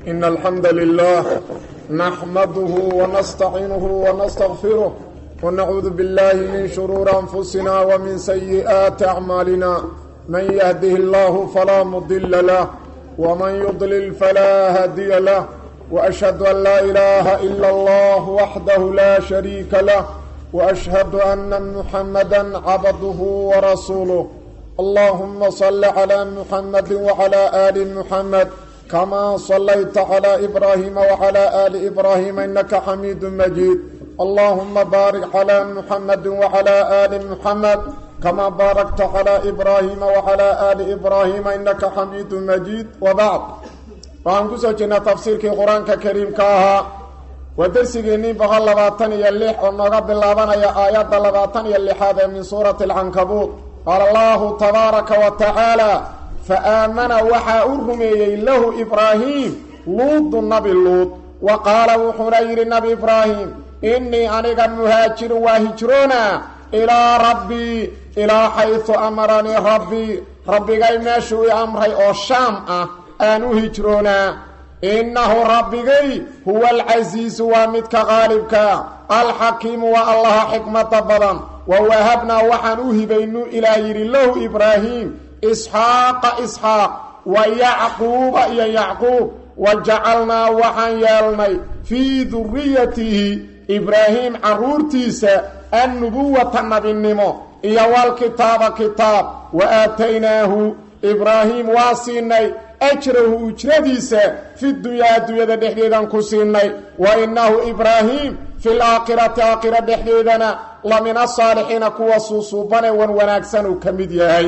إن الحمد لله نحمده ونستعينه ونستغفره ونعوذ بالله من شرور أنفسنا ومن سيئات أعمالنا من يهده الله فلا مضل له ومن يضلل فلا هادي له وأشهد أن لا إله إلا الله وحده لا شريك له وأشهد أن محمدا عبده ورسوله اللهم صل على محمد وعلى آل محمد كما صليت على إبراهيم وعلى آل إبراهيم إنك حميد مجيد اللهم بارك على محمد وعلى آل محمد كما باركت على إبراهيم وعلى آل إبراهيم إنك حميد مجيد وبعد waxaan ku soo jirnaa tafsiirkii qur-aanka kariimka ahaa waa dersigeennii boqol labaatan iyo lix oo nooga bilaabanaya aayadda labaatan iyo lixaad ee min suurati alcankabuud qaala allahu tabaaraka wa tacaala fa aamana waxaa u rumeeyey lahu ibraahiim luudu nabi luud wa qaala wuxuuna yidhi nabi ibraahim innii aniga muhaajirun waa hijroona ilaa rabbii ilaa xaysu amaranii rabbii rabbigay meeshuu i amray oo shaam ah aan u hijroonaa innahu rabbigay huwa alcasiisu waa midka qaalibka alxakiimu waa allaha xikmada badan wa wahabnaa waxaan u hibaynu ilaa yidhi lahu ibraahiim isxaaqa isxaaq wa yacquuba iyo yacquub wa jacalnaa waxaan yeelnay fii duriyatihi ibraahiim carruurtiisa annubuwata nabinimo iyo walkitaaba kitaab wa aataynaahu ibraahiim waa siinay ajrahu ujradiisa fi dunyaa adduunyada dhexdeedaan ku siinay wa innahu ibraahiim fi laakhirati aakhira dhexdeedana la min asaalixiina kuwa suusuubane wan wanaagsan uu ka mid yahay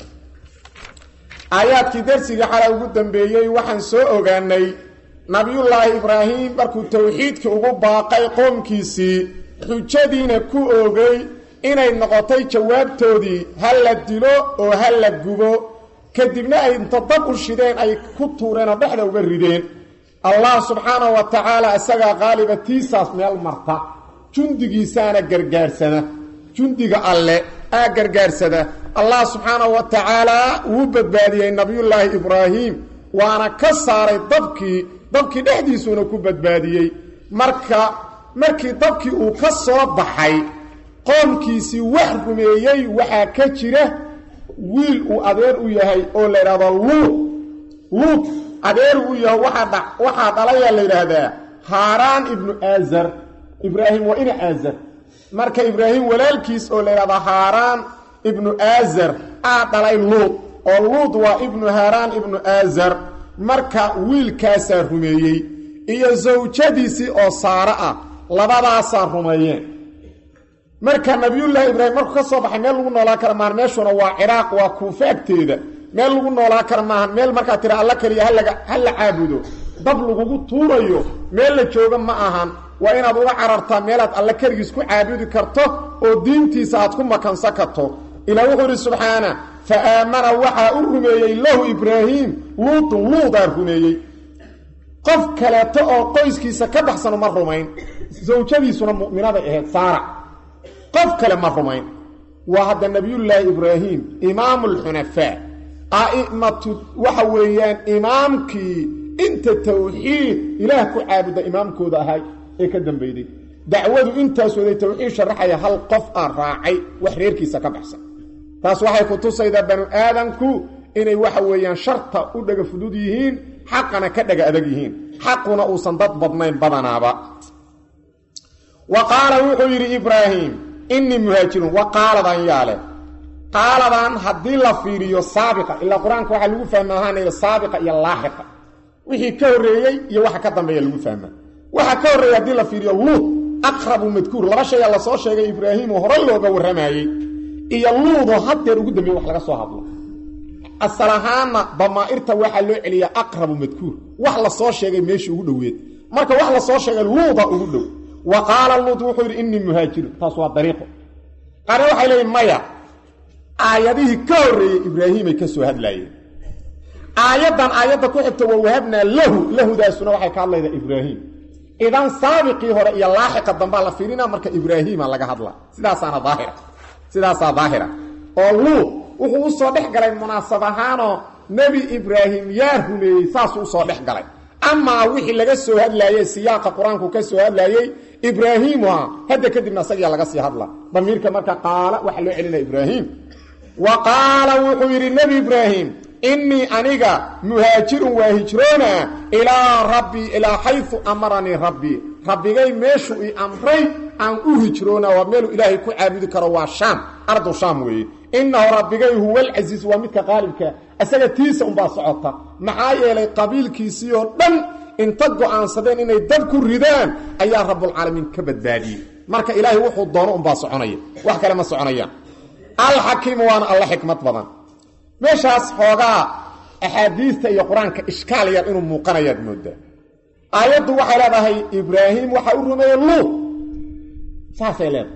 aayaadkii darsigii xalay ugu dambeeyey waxaan soo ogaanay nabiyullaahi ibraahim markuu towxiidkii ugu baaqay qoomkiisii xujadiina ku oogay inay noqotay jawaabtoodii ha la dilo oo ha la gubo kadibna ay inta dab u shideen ay ku tuureen oo dhexda uga rideen allah subxaanahu wa tacaala isagaa qaaliba tiisaas meel marta jundigiisaana gargaarsada jundiga alle aa gargaarsada allah subxaanahu wa tacaalaa wuu badbaadiyey nabiyullaahi ibraahim waana ka saaray dabkii dabkii dhexdiisuuna ku badbaadiyey marka markii dabkii uu ka soo baxay qoomkiisii wax rumeeyey waxaa ka jira wiil uu adeer u yahay oo la yidhahdo luud luud adeer u yahay waaa waxaa dhalayaa la yidhaahdaa haaraan ibnu aazar ibraahim waa ina aazar marka ibraahim walaalkiis oo la yidhahdo haaraan ibnu aazar aa dhalay luud oo luud waa ibnu haaraan ibnu aazar marka wiilkaasaa rumeeyey iyo sawjadiisii oo saare ah labadaasaa rumeeyeen marka nabiyullaahi ibraahim markuu ka soo baxay meel lagu noolaa kara maahan meeshuna waa ciraaq waa kuufe agteeda meel lagu noolaa kara maahan meel markaa tira alla keliya halaga ha la caabudo dab lagugu tuurayo meel la jooga ma ahan waa inaad uga carartaa meelaad alla keligiis ku caabudi karto oo diintiisa aad ku makansan karto ilaa wuxuu idhi subxaana fa aamana waxaa u rumeeyey lahu ibraahiim luutun luudaa rumeeyey qof kaleeto oo qoyskiisa ka baxsanu ma rumayn sawjadiisuna mu'minaday ahayd saara qof kale ma rumayn waa hadda nabiyullaahi ibraahim imaamu alxunafaa a'imatu waxa weeyaan imaamkii inta tawxiid ilaah ku caabuda imaamkooda ahay ee ka dambeyday dacwadu intaas waday tawxiid sharaxaya hal qof aan raacay wax reerkiisa ka baxsan taas waxay ku tusaydaa banu aadanku inay waxa weeyaan sharta u dhaga fudud yihiin xaqana ka dhaga adag yihiin xaquna uusan dad badnayn badanaaba wa qaala wuxuu yidhi ibraahim innii muhaajirun wa qaaladan yaale qaaladan haddii la fiiriyo saabiqa ilaa qur-aanka waxaa lagu fahma ahaanaya saabiqa iyo laaxiqa wixii ka horreeyey iyo waxa ka dambeeya lagu fahmaa waxa ka horreeyey haddii la fiiriyo luud aqrabu madkuur laba shayaa lasoo sheegay ibraahim oo horay looga warramayey iyo luudoo haddeer ugu dambeeye wax laga soo hadlo asal ahaanna damaa'irta waxaa loo celiyaa aqrabu madkuur wax lasoo sheegay meeshii ugu dhoweed marka wax lasoo sheegay luuda ugu dhow wa qaala luud wuxuu yidhi innii muhaajirun taas waa dariiqo qaarna waxay leeyiin maya aayadihii ka horreeyey ibraahiimay ka soo hadlaayeen aayaddan aayadda ku xigta waa wahabnaa lahu lahudaasuna waxay ka hadlaydaa ibraahim idan saabiqii hore iyo laaxiqa dambaa la fiirinaa marka ibraahiima laga hadla sidaasaana daahira sidaasaa daahira oo luud wuxuu u soo dhex galay munaasab ahaanoo nebi ibraahim yaa rumeeyey saasuu usoo dhex galay amaa wixii laga soo hadlaayey siyaaqa qur-aanku ka soo hadlaayey ibraahiimu ah hadda kadibna asagiyaa laga sii hadla damiirka marka qaala waxaa loo celinaya ibraahim wa qaala wuxuu yidhi nebi ibraahim innii aniga muhaajirun waa hijroona ilaa rabbii ilaa xayu amaranii rabbii rabbigay meeshuu i amray aan u hijroona waa meeluu ilaahay ku caabudi karo waa shaam ardu shaam weeye innahu rabbigay huwa alcasiiz waa midka qaalibka isaga tiisa unbaa socota maxaa yeelay qabiilkiisii oo dhan inta go'aansadeen inay dab ku ridaan ayaa rabbulcaalamiin ka badbaadiyey marka ilaahay wuxuu doono unbaa soconaya wax kale ma soconayaan alxakiimu waana alla xikmad badan meeshaas xoogaa axaadiista iyo qur-aanka ishkaal yar inuu muuqanayaad moodaa aayaddu waxay leedahay ibraahim waxaa u rumeeyey luud saasay leedahay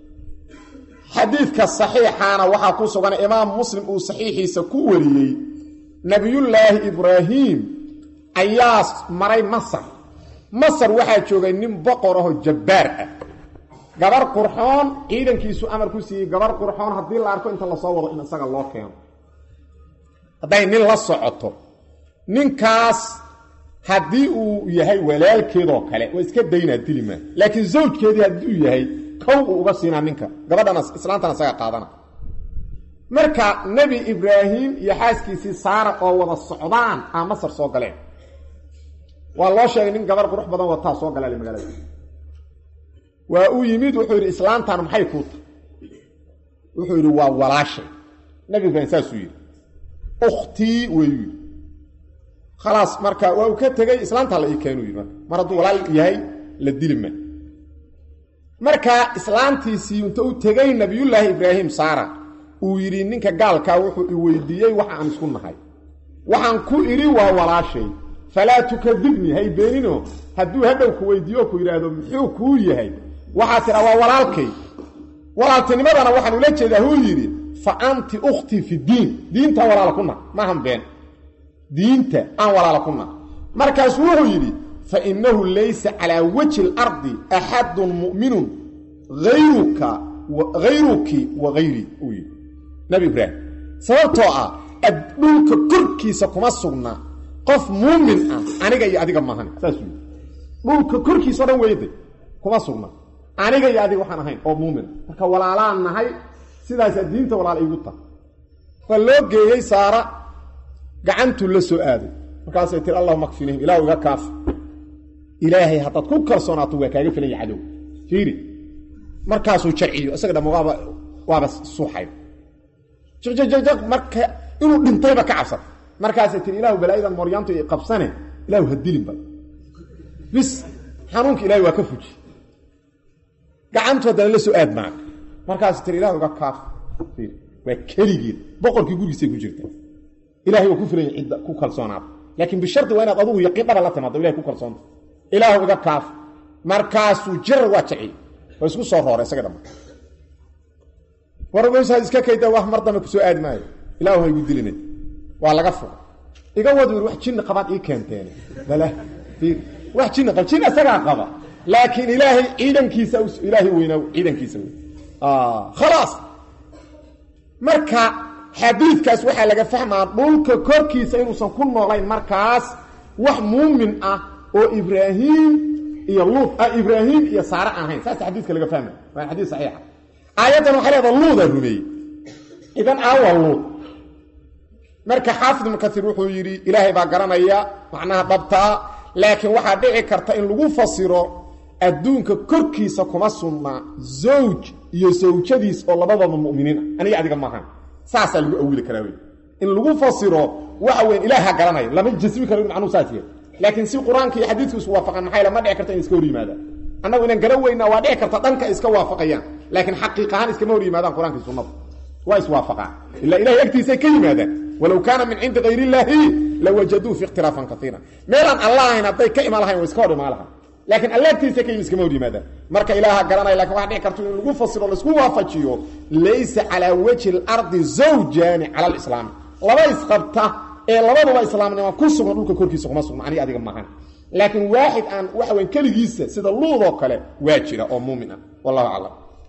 xadiidka saxiixaana waxaa ku sugan imaam muslim uu saxiixiisa ku wariyey nebiyullaahi ibraahim ayaa maray masar masar waxaa joogay nin boqor ahoo jabbaar ah gabar qurxoon ciidankiisu amar ku siiyey gabar qurxoon haddii la arko inta lasoo wado in isaga loo keeno hadday nin la socoto ninkaas haddii uu yahay walaalkeedoo kale waa iska daynaa dilimaa laakiin zawjkeedii hadduu yahay kow uu uga siinaa ninka gabadhana islaantana isaga qaadana marka nebi ibraahim iyo xaaskiisii saara oo wada socdaan aa masar soo galeen waa loo sheegay nin gabar qurux badan wataa soo galaale magaalada waa uu yimid wuxuu yidhi islaantan maxay kuu tahay wuxuu yidhi waa walaashay nebi ibraahim saasuu yidhi ukhtii weyu yidhi khalaas marka waa uu ka tegey islaantaa la ii keenu yidhi marka mar hadduu walaal yahay la dili ma marka islaantiisii inta u tegey nabiyullaahi ibraahim saara uu yidhi ninka gaalkaa wuxuu i weydiiyey waxa aan isku nahay waxaan ku idhi waa walaashay falaa tukadibnii hay beenino hadduu hadhow ku weydiiyo ku yidhaahdo muxuu kuu yahay waxaa tidhaa waa walaalkay walaaltinimadana waxaan ula jeedaa huu yidhi fa anti ukhtii fi diin diintaan walaala ku nah maahan been diinta aan walaala ku nah markaasuu wuxuu yidhi fa innahu laysa calaa wajhi اlardi axadun mu'minun ayruka hayruki wa hayrii uu yidhi nabi ibraahim sababtoo ah dhulka korkiisa kuma sugna qof muumin ah aniga iyo adiga maahan saasuu yidhi dhulka korkiisao dhan weyday kuma sugna aniga iyo adiga waxaan ahayn oo muumina marka walaalaan nahay sidaasaa diinta walaal iigu tahay waa loo geeyey saara gacantuu la soo aaday markaasay tiri allahuma kfinihim ilahu iga kaafi ilaahay haddaad ku kalsoonaato waa kaaga filanya cadow fiiri markaasuu jarciyo isaga dham waaba waaba suuxay jjjaq marka inuu dhintayba ka cabsan markaasay tiri ilahu balaayadan mooryaantu i qabsane ilahu ha dilinba bis xanuunka ilahay waa ka fuji gacantu haddana la soo aad maaka markaas tiri ilahu iga kaaf waa keligeed boqorkii gurigiisay ku jirta ilahay waa ku filanya cidda ku kalsoonaada laakiin bishardi waa inaad adugu yaqiin dhaba la timaado ilahay ku kalsoonta ilaahu iga kaaf markaasuu jirar waa jaciy oo isku soo rooray isaga dhama warsaad iska kayda wax mar dambe kusoo aadi maayo ilaahu ha igu dilina waa laga fuqa iga wad wax jinni qabaad ii keenteen bala wax jinni qab jinni isagaa qaba laakiin ilaahay ciidankiisa ilaahay weynaa ciidankiisa wey khalaas marka xadiidkaas waxaa laga fahmaa dhulka korkiisa inuusan ku noolayn markaas wax muumin ah oo ibraahim iyo luud ibraahim iyo saare aan ahayn saas xadiiska laga fahma waa xadiis saxiixa aayaddan waxay leedaha luudaa rumeeyey idan aawa luud marka xaafid ibnu kaiir wuxuu yidhi ilaahay baa garanaya macnaha dhabtaa laakiin waxaa dhici karta in lagu fasiro adduunka korkiisa kuma sugnaa zawj iyo sawjadiis oo labadaba mu'miniin ah aniga adiga maahan saasaa lagu awili karaa wey in lagu fasiro waxa weyn ilaaha garanaya lama jasmi karo in macnuu saas yahay laakiin si qur-aanka iyo xadiidku isu waafaqaan maxay ma dhici karta in iska hor yimaadaan annagu inaan garan weynaa waa dhici karta dhanka iska waafaqayaan laakiin xaqiiq ahaan iskama hor yimaadaan qur-aanka iyo sunnada waa iswaafaqaan ilaa ilahay agtiisay ka yimaadaan walow kaana min cindi kayr illaahi lawajaduu fi ikhtilaafan kaiira meelaan alla ahayn hadday ka imaan lahayn wa iska hor imaan lahaa laakiin alla agtiisa ka yimi iskama hor yimaadaan marka ilaaha garanaya lakin waxa dhici karto in lagu fasiro laisku waafajiyo laysa calaa wajhi اlardi zawjaani cala alislaami laba isqabta ee labaduba islaamnimo ku sugan dhulka korkiisa kuma sugna aniga adiga maahan laakiin waaxid aan waxa weyn keligiisa sida luudoo kale waa jira oo muumin ah wallahu aclam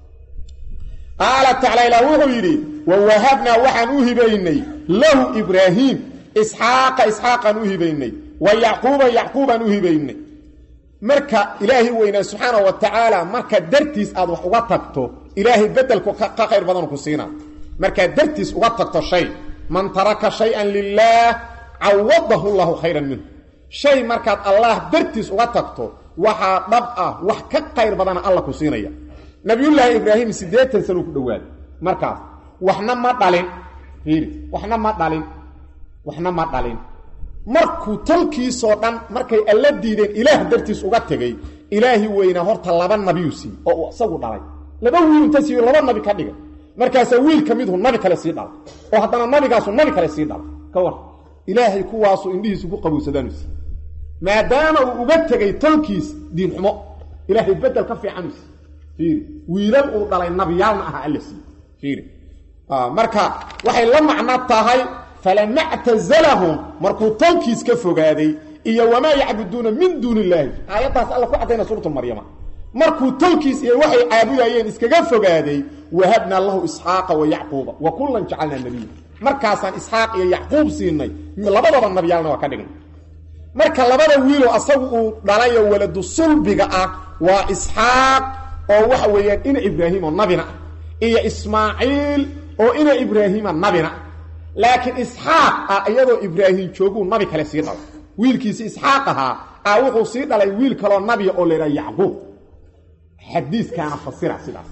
qaala tacala ilah wuxuu yidhi wawahabnaa waxaan u hibaynay lahu ibraahiim isxaaqa isxaaqaan u hibaynay wa yacquuba yacquubaan u hibaynay marka ilaahay weynaa subxaana wa tacaala marka dartiis aad wax uga tagto ilaahay bedelku ka khayr badan ku siinaa markaad dartiis uga tagto shay man taraka shay-an lilaah cawadahu llahu khayran minhu shay markaad allah dartiis uga tagto waxaa dhab ah wax ka khayr badana alla ku siinaya nabiyullaahi ibraahim siddeetan sano ku dhowaaday markaas waxna ma dhalin fiiri waxna ma dhalin waxna ma dhalin markuu talkiisoo dhan markay alla diideen ilaah dartiis uga tegay ilaahi weynaa horta laba nabiyuu siiyey oo uu isagu dhalay laba wiil inta siiyo laba nabi ka dhigay markaasaa wiil ka midhu nabi kale sii dhalay oo haddana nabigaasu nabi kale sii dhalay ka war ilaahay kuwaasuu indhihiisu ku qabowsadaanu siiy maadaama uu uga tegay talkiis diinxumo ilaahay bedel ka fiicanu siiy fiiri wiilal uu dhalay nabiyaalna aha alla siiye fiiri marka waxay la macno tahay falama ctazalahum markuu talkiis ka fogaaday iyo wamaa yacbuduuna min duuni illaahi aayaddaas alla ku caddayna suuratu maryama markuu talkiis iyo waxay caabudayeen iskaga fogaaday wahabnaa lahu isxaaqa wa yacquuba wa kullan jacalnaa nabiya markaasaan isxaaq iyo yacquub siinay labadaba nabiyaalna waa ka dhignay marka labada wiiloo asagu uu dhalayo waladu sulbiga ah waa isxaaq oo waxa weeyaan ina ibraahim oo nabina ah iyo ismaaciil oo ina ibraahiima nabina ah laakiin isxaaq ah iyadoo ibraahim jooguu nabi kale sii dhalay wiilkiisi isxaaq ahaa ah wuxuu sii dhalay wiil kaloo nabiya oo la yidhaha yacquub xadiiskaana fasira sidaas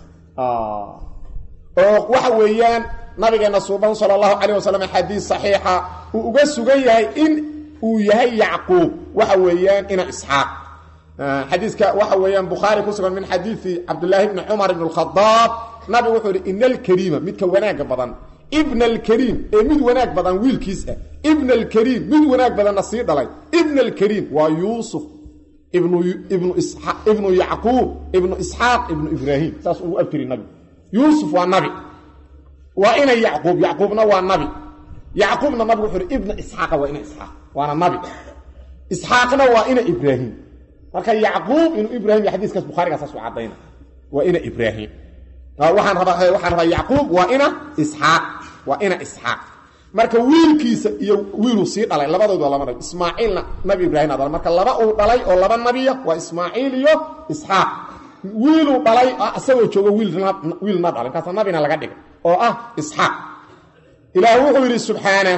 oo waxa weeyaan nabigeena suuban sala allahu calayh wasalam xadiis saxiixa uu uga sugan yahay in uu yahay yacquub waxa weeyaan ina isxaaq xadiiska waxa weeyaan bukhaari ku sugan min xadiidi cabdillaahi bni cumar ibn alkhadaab nabigu wuxuu yihi ina alkariima midka wanaaga badan ibna alkariim ee mid wanaag badan wiilkiis ah ibna alkariim mid wanaag badanna sii dhalay ibna alkariim waa yuusuf ibnu ibnu ibnu yacquub ibnu isxaaq ibnu ibraahim saas ugu abtiri nabigu yuusuf waa nabi waa ina yacquub yacquubna waa nabi yacquubna nabigu wuxuu hi ibna isxaaqa waa ina isxaaq waana nabi isxaaqna waa ina ibraahim marka yacquub inuu ibrahim iyo xadiiskaas bukharigaa saas u caddayna waa ina ibraahim waxaan rabaa waxaan rabaa yacquub waa ina isxaaq waa ina isxaaq marka wiilkiisa iyo wiiluu sii dhalay labadood waa laba nabi ismaaciilna nabi ibraahim a dhalay marka laba uu dhalay oo laba nabiya waa ismaaciil iyo isxaaq wiiluu dhalay isagoo joogo wiilna dhalay markaasa nabina laga dhigay oo ah isxaaq ilaah wuxuu yidhi subxaana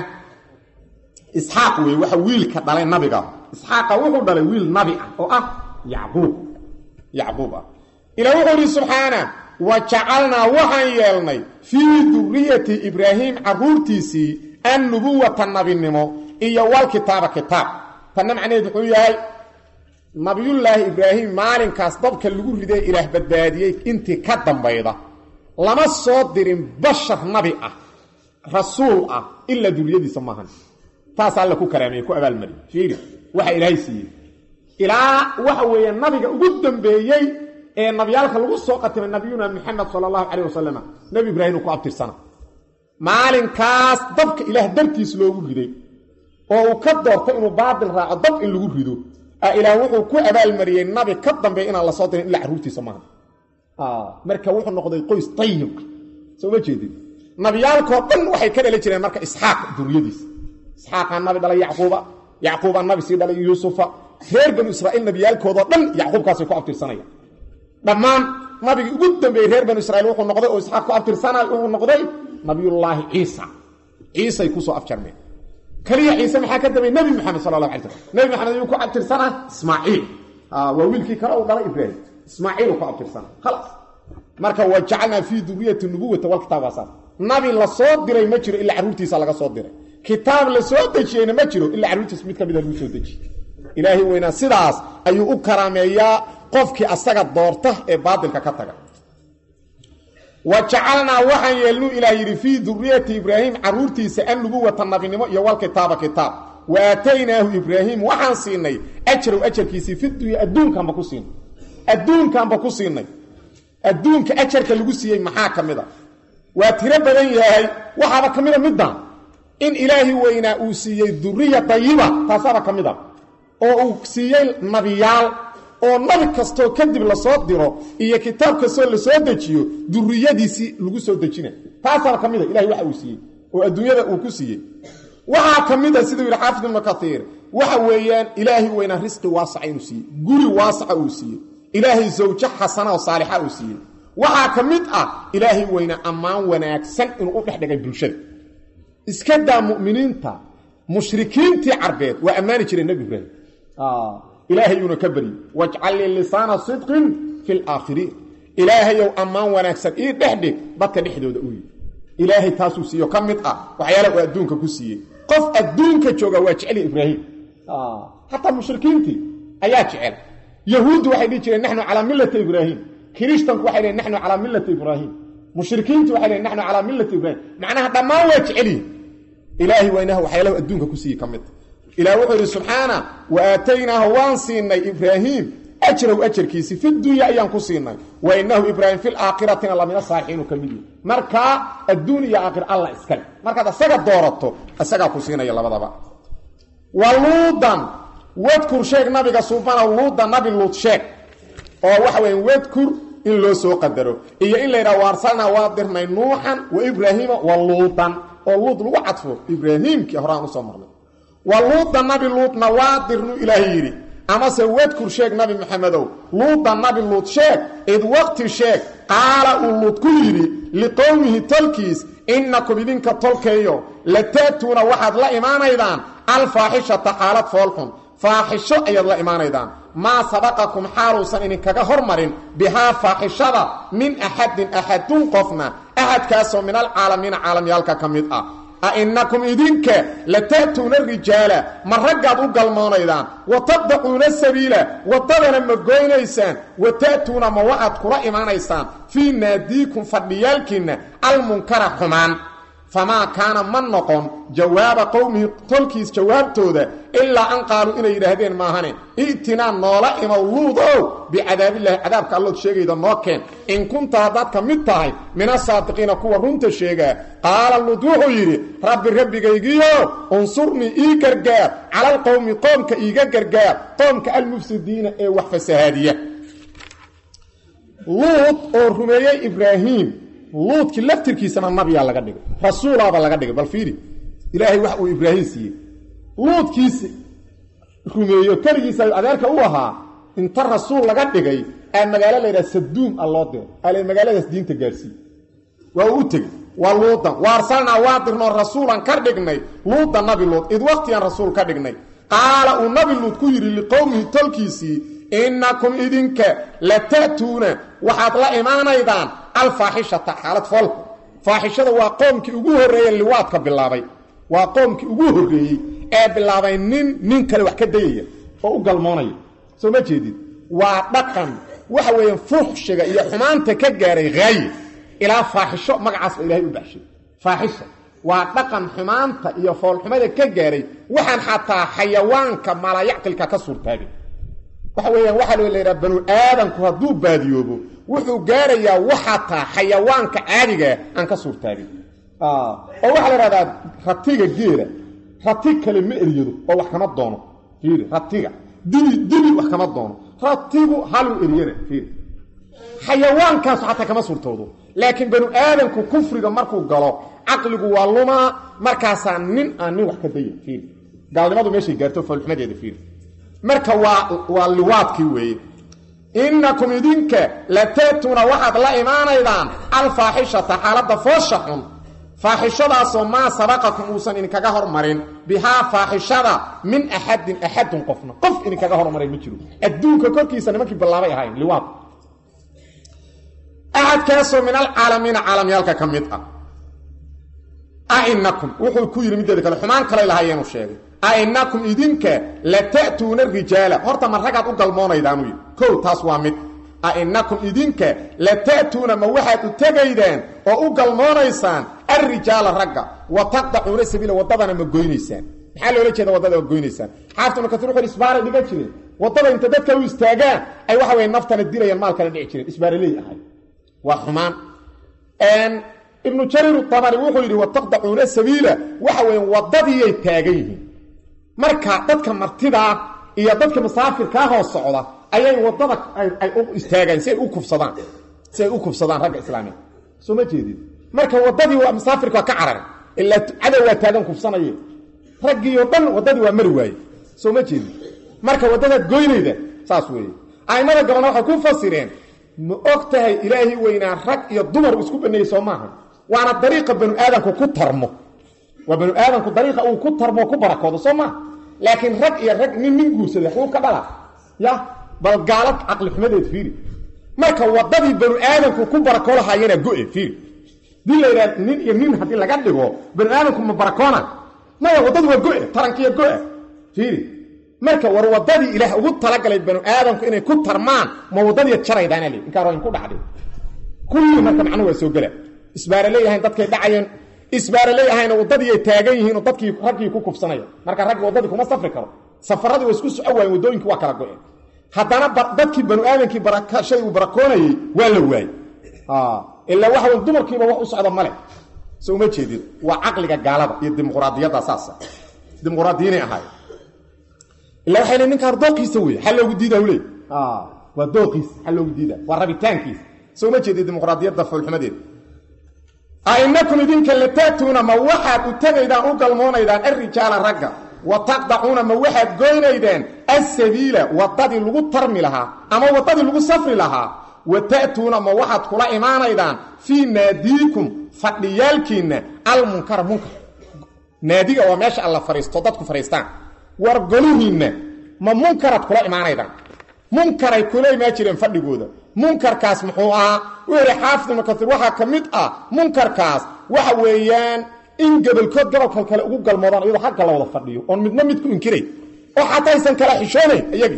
isxaaq wey waxa wiilka dhalay nabiga isxaaqa wuxuu dhalay wiil nabi ah oo ah yacquub yacquub ah ilah wuxuu yidhi subxaana wa jacalnaa waxaan yeelnay fii duriyati ibraahim carruurtiisii annubuwata nabinimo iyo walkitaaba kitaab tanna macnaheed wuxuu yahay nabiyullaahi ibraahim maalinkaas dabka lagu riday ilaah badbaadiyey intii ka dambayda lama soo dirin bashar nabi ah rasuul ah ilaa duriyadiisa maahan taas alla ku karaameeye ku abaalmariy fiiri waxa ilaahay siiyey ilaa waxa weeye nabiga ugu dambeeyey ee nabiyaalka lagu soo qatimay nabiyuna maxamed sala allahu calayh wasalam nebi ibraahim uu ku abtirsana maalinkaas dabka ilaah dartiis loogu riday oo uu ka doortay inuu baatil raaco dab in lagu rido ilaah wuxuu ku abaalmariyey nabi ka dambeeya inaan la soo dirin ilaa carruurtiisa maaha marka wuxuu noqday qoys tayib ah soo ma jeedin nabiyaalkoo dhan waxay ka dhali jireen marka isxaaq duriyadiisa isxaaqaa nabi dhalay yacquuba yacquubaa nabi sii dhalay yuusufa reer banu israa'iil nabiyaalkoodoo dhan yacquubkaasay ku abtirsanayaan dhammaan nabigii ugu dambeeyey reer banu israiil wuxuu noqday oo isxaaq ku abtirsanay wuxuu noqday nabiyullaahi ciisa ciisay kusoo afjarmeen keliya ciise maxaa ka dambeeyey nebi maxamed sala allahu alay slam nebi maxamed ayuu ku abtirsanaa ismaaciil waa wiilkii kale uu dhalay ibraahim ismaaciil uu ku abtirsanaa khalaas marka wa jacalnaa fii duriyati nubuwata walkitaab waa saas nabi la soo diray ma jiro ilaa carruurtiisa laga soo diray kitaab la soo dejiyeyna ma jiro ilaa carruurtiisa mid ka mida lagu soo dejiyey ilaahay weynaa sidaas ayuu u karaameeyaa qofkii asaga doorta ee baadilka ka taga wa jacalnaa waxaan yeelnuu ilaah yidhi fii duriyati ibraahim carruurtiisa annubuwata nabinimo iyo walkitaaba kitaab wa aataynaahu ibraahim waxaan siinay ajarow ajarkiisii fidunya adduunkaanba ku siinay adduunkaanba ku siinay adduunka ajarka lagu siiyey maxaa ka mid a waa tiro badan yahay waxaaba ka mida middan in ilaahi weynaa uu siiyey duriya dayiba taasaaba ka mid a oo uu siiyey nabiyaal oo nabi kastoo kadib lasoo diro iyo kitaab kastoo lasoo dejiyo duriyadiisii lagu soo dejina taasaaba ka mid a ilahay waxa uu siiyey oo adduunyada uu ku siiyey waxaa ka mid a siduu yidhi xaafid ibnu kaiir waxa weeyaan ilaahay weynaa risqi waasaca inuu siiyey guri waasaca uu siiyey ilaahay zawjo xasana oo saalixa uu siiyey waxaa ka mid ah ilaahay weynaa ammaan wanaagsan inuu u dhex dhigay bulshada iska daa mu'miniinta mushrikiintii carbeed waa ammaani jireen nebi ibraahim ilaahayuuna ka baryey wajcal lii lisaana sidqin fi laakhiriin ilaahayow ammaan wanaagsan ii dhex dhig dadka dhexdooda u yii ilaahay taasuu siiyo ka mid ah waxyaala uu adduunka ku siiyey qof adduunka jooga waa jecel ibraahim hataa mushrikiintii ayaa jecel yahuuddu waxay dhihi jireen naxnu calaa millati ibraahim kirishtanku waxay lehin naxnu calaa millati ibraahim mushrikiintu waxay lehin naxnu calaa millati ibraahim macnaha dhammaan waa jecelyihin ilaahay waynaha waxyaalahu adduunka ku siiyey ka mid ilaah wuxuu yidhi subxaana wa aataynaahu waan siinay ibraahiim ajraw ajarkiisii fi dunya ayaan ku siinay wa inahu ibraahim fi laakhiratina lamina saalixiinu ka mid yihi markaa adduun iyo aakhir alla iskale markaad isaga doorato isagaa ku siinaya labadaba wa luudan wadkur sheeg nabiga suubana luuda nabi luud sheeg oo waxa weya wadkur in loo soo qadaro iyo in la yidhaha waarsalnaa waa dirnay nuuxan wa ibraahiima wa luudan oo luud lagu cadfo ibraahiimkii horaan usoo marnay wa luuda nabi luudna waa dirnu ilaahay yidhi amase wadkur sheeg nabi maxamedow luuda nabi luud sheeg id waqti sheeg qaala uu luud ku yidhi liqowmihi tolkiis innakum idinka tolkeeyo la ta'tuuna waxaad la imaanaydaan alfaaxishata xaalad foolxun faaxisho ayaad la imaanaydaan maa sabaqakum xaaluusan idinkaga hormarin bihaa faaxishada min axadin axadun qofna axadkaasoo min alcaalamiina caalamyaalka ka mid ah a innakum idinka la ta'tuuna rijaala ma raggaad u galmoonaydaan wa taqdacuuna sabiila waddadana ma goynaysaan wa ta'tuuna ma waxaad kula imaanaysaan fii naadiikum fadhiyaalkiinna almunkara xumaan famaa kaana ma noqon jawaaba qowmihi tolkiis jawaabtooda ilaa an qaaluu inay yidhaahdeen maahane i'tinaa noola imow luudow bicadaabillaahi cadaabka allood sheegayda noo keen in kunta haddaad ka mid tahay min asaadiqiina kuwa runta sheegaa qaala luud wuxuu yidhi rabbi rabbigaygiyo unsurnii ii gargaar cala alqowmi qoomka iiga gargaar qoomka almufsidiina ee wax fasahaadiya luud oo rumeeyey ibraahiim luudkii laftirkiisana nabiyaa laga dhigay rasuulaaba laga dhigay bal fiiri ilaahay wax uu ibraahim siiyey luudkiisi rumeeyo keligiisa adeerka u ahaa inta rasuul laga dhigay aa magaalo la yidhaha saduum a loo diray ale magaaladaas diinta gaarsiiye waa uu u tegey waa luudan wa arsalnaa waa dirnoo rasuulan ka dhignay luuda nabi luud id waqtigaan rasuul ka dhignay qaala uu nabi luud ku yidhi liqowmihi tolkiisii innakum idinka la ta'tuuna waxaad la imaanaydaan alfaaxishata xaalad foolku faaxishada waa qoomkii ugu horreeye liwaadka bilaabay waa qoomkii ugu horreeyey ee bilaabay nin nin kale wax ka dayaya oo u galmoonaya soo ma jeedid waa dhaqan waxa weeyaan fuxshiga iyo xumaanta ka gaaray haaye ilaa faaxisho magacaas ba ilahay u baxshay faaxisha waa dhaqan xumaanta iyo foolxumada ka gaaray waxaan xataa xayawaanka malayacqilka ka suurtaagay waxa weeyaan waxaa loo laydhaha banu aadamku hadduu baadiyoobo wuxuu gaarayaa waxataa xayawaanka caadigaa aan ka suurtaagin oo waxaa la idhahdaa ratiga geela rati kale ma eryado oo wax kama doono fiiri ratiga dibi dibi wax kama doono ratigu haluu eryana fiiri xayawaankaasu xataa kama suurtoodo laakiin banu aadamku kufriga markuu galo caqligu waa lumaa markaasaa nin aan nin wax ka daya fiiri gaalnimadu meeshay gaarto foolxumadeeda fiiri marka waa waa liwaadkii weeye innakum idinka la ta'tuuna waxaad la imaanaydaan alfaaxishata xaaladda foosha xun faaxishadaasoo maa sabaqakum uusan idinkaga hormarin bihaa faaxishada min axadin axadun qofna qof idinkaga hormaray ma jiro adduunka korkiisa nimankii ballaabay ahayn liwaad axadkaasoo min alcaalamiina caalamyaalka ka mid ah ainakum wuxuu ku yidhi mideeda kale xumaan kalay lahaayeenu sheegay ainakum idinka la ta'tuuna rijaala horta ma ragaad u galmoonaydaanuu yidhi kow taas waa mid ainakum idinka la ta'tuuna ma waxaad u tegaydaan oo u galmoonaysaan alrijaala ragga wa taqdacuuna sabiila waddadana ma goynaysaan maxaa loola jeeda waddada ma goynaysaan xaafid ibnu kasiir wuxuu isbaaray dhigan jireen waddada inta dadka u istaagaan ay waxa weye naftana dilayaan maalkana dhici jireen isbaaraley ahay waa xumaan ibnu jariir tabari wuxuu yidhi wataqdacuuna sabiila waxa weeye waddadiiyay taagan yihiin marka dadka martidaa iyo dadka musaafirkaa hoos socda ayay waddada ay u istaagaan si ay u kufsadaan si ay u kufsadaan ragga islaamiga soo ma jeedid marka waddadii waa musaafirka waa ka carare ilaa cadow waa taagan kufsanaye raggiioo dhan waddadii waa mari waaye soo ma jeedin marka waddadaad goynayda saas weeye aimada gabalna waxay ku fasireen ma og tahay ilaahi weynaa rag iyo dumar uu isku baneeyey soo maaha waana dariiqa banu aadamku ku tarmo waa banu aadamku dariiqa uu ku tarmo ku barakoodo soo maaha laakiin rag iyo rag nin nin guursada xuu ka dhala ya bal gaalo caqli xumadeed fiiri marka waddadii banu aadamku ku barakoolahayana go-e fiiri dii la yidhaha nin iyo nin haddii laga dhigo banu aadamku ma barakoona maya waddadu waa go-e tarankiiyo go-e fiiri marka war waddadii ilaah ugu talagalay banu aadamku inay ku tarmaan ma waddadii jaraydaana le inkaa roin ku dhacday kulli marka macnuhu waa soo gela isbaara leeyahayn dadkay dhacayeen isbaara leeyahayna waddadiiay taagan yihiin oo dadkii raggii ku kufsanaya marka raggi waddadii kuma safri karo safaradii waa isku soco waayen waddooyinkii waa kala go-een haddana dadkii banu aadamkii shay uu barakoonayey waa la waayey ilaa waxa wy dumarkiiba wax u socda male so uma jeedin waa caqliga gaalada iyo dimuqraadiyadda saasa dimuqraadiyiinay ahaay ila waxay le ninkaan dooqiisa wey xal loogu diida le waa dooqiisa xal loogu diida waa rabitaankiisa so uma jeedi dimuqraadiyadda foolxumadeeda ainakum idinka latatuuna ma waxaad u tegaydaan u galmoonaydaan alrijaala ragga wa taqdacuuna ma waxaad goynaydeen asabiila waddadii lagu tarmi lahaa ama waddadii lagu safri lahaa wa ta'tuuna ma waxaad kula imaanaydaan fii naadiikum fadhiyaalkiinna almunkara munkar naadiga waa meesha alla fariisto dadku fadhiistaan war golihiinna ma munkaraad kula imaanaydaan munkaray kula imaan jireen fadhigooda munkarkaas muxuu ahaa u yihi xaafid ibnu kaiir waxaa ka mid ah munkarkaas waxa weeyaan in gobolkood gobolka kale ugu galmoodaan iyadoo xagga la wada fadhiyo oon midna mid ku inkiray oo xataa aysan kala xishoonayn iyagii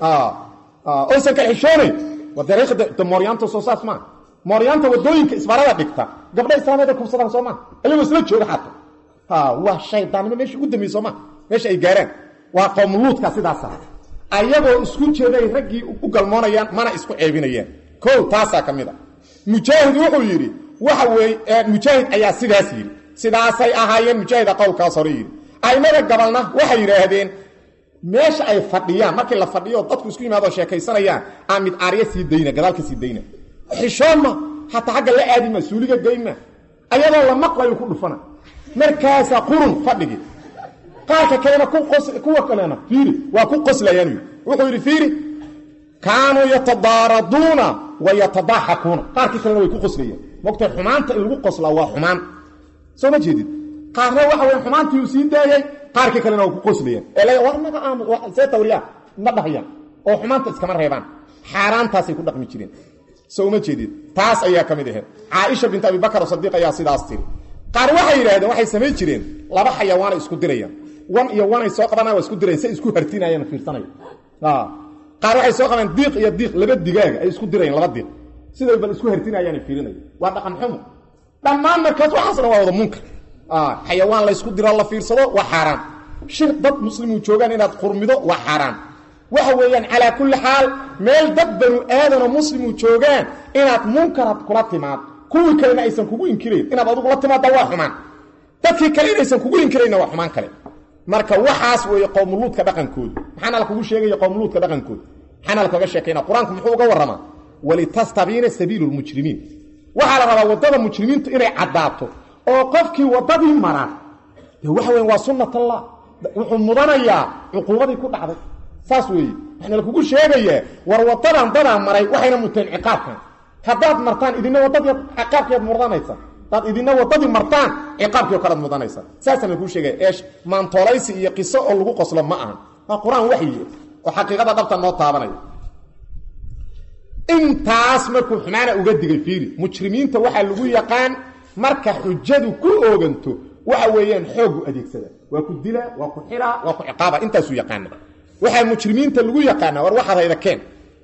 oysan kala xishoonayn waa dariiqda mooryaanta soo saas maa mooryaanta wadooyinka isbaarada dhigta gabdha islaamiyada kubsadaan soo maa iyagoo isla jooga xataa waa shaydaannimo meesha ugu dambeeye soo maa meesha ay gaaraan waa qowmuluudka sidaasa ayagoo isku jeeday raggii u galmoonayaan mana isku ceebinayaan kow taasaa ka mid a mujaahid wuxuu yidhi waxa weeye mujaahid ayaa sidaas yidhi sidaasay ahaayeen mujaahida qowlkaas hore yidhi aimada gabalna waxay yidhaahdeen meesha ay fadhiyaan markii la fadhiyo dadku isku yimaadoo sheekaysanayaan aa mid aarya sii dayna gadaal ka sii dayna xishoonma hataa xagga la aadima suuliga geyma ayadoo la maqlayo ku dhufana markaasaa qurun fadhigi qaarka kalena kuwa kalena fiiri waa ku qoslayaan wuxuu yidhi fiiri kaanuu yatadaaraduuna wa yatadaaxakuuna qaarkii kalena way ku qoslayaan mogta xumaanta in lagu qoslaa waa xumaan soo ma jeedid qaarna waxa wey xumaantii uu sii daayey qaarkii kalena waa ku qoslayaan ee war naga aamus see tawriyaa ma dhahayaan oo xumaanta iskama reebaan xaaraantaasay ku dhaqmi jireen soo uma jeedid taas ayaa ka mid ahayd caaisha bint abi bakar sadiiq ayaa sidaas tiri qaar waxay yidhahdeen waxay samayn jireen laba xayawaanay isku dirayaan wan iyo wanay soo qabana waa isku dirayan say isku hartinayaan fiirsanaya qaar waxay soo qabaan diiq iyo diiq laba digaaga ay isku dirayaan laba diiq siday bal isku hartinayaan fiirinaya waa dhaqan xumo dhammaan markaas waxaas dhan waa wada munkar xayawaan la ysku diro la fiirsado waa xaaraan shir dad muslimuu joogaan inaad qurmido waa xaaraan waxa weeyaan calaa kulli xaal meel dad banu aadanoo muslimuu joogaan inaad munkarad kula timaad kuwii kalena aysan kugu inkirayn inaad adugu la timaadda waa xumaan dadkii kale inaysan kugu inkirayna waa xumaan kale marka waxaas weeye qowmuluudka dhaqankooda maxaana lakugu sheegaya qowmuluudka dhaqankooda maxaana lakaga sheekayna qur-aanku muxuu uga warramaa walitastabiina sabiilu lmujrimiin waxaa la rabaa waddada mujrimiintu inay caddaato oo qofkii waddadii mara de waxa weya waa sunnat allah wuxuu mudanayaa cuquubadii ku dhacday saas weeye waxaana lakugu sheegayaa war waddadan dadaa maray waxayna muteen ciqaabkan haddaad martaan idina waddadii ciqaabkeed mudanaysa hadaad idina waddadii martaan ciqaabkii o kalead mudanaysa saasaan lakuu sheegaya ee maantoolaysi iyo qiso oo lagu qoslo ma ahan waa qur-aan waxyi oo xaqiiqada dhabta noo taabanaya intaas markuu xumaana uga digay fiiri mujrimiinta waxaa lagu yaqaan marka xujadu ku ooganto waxa weeyaan xoogu adeegsada waa ku dilaa waa ku xilaa waa ku ciqaaba intaasuu yaqaana waxaa mujrimiinta lagu yaqaana war waxaad hayda keen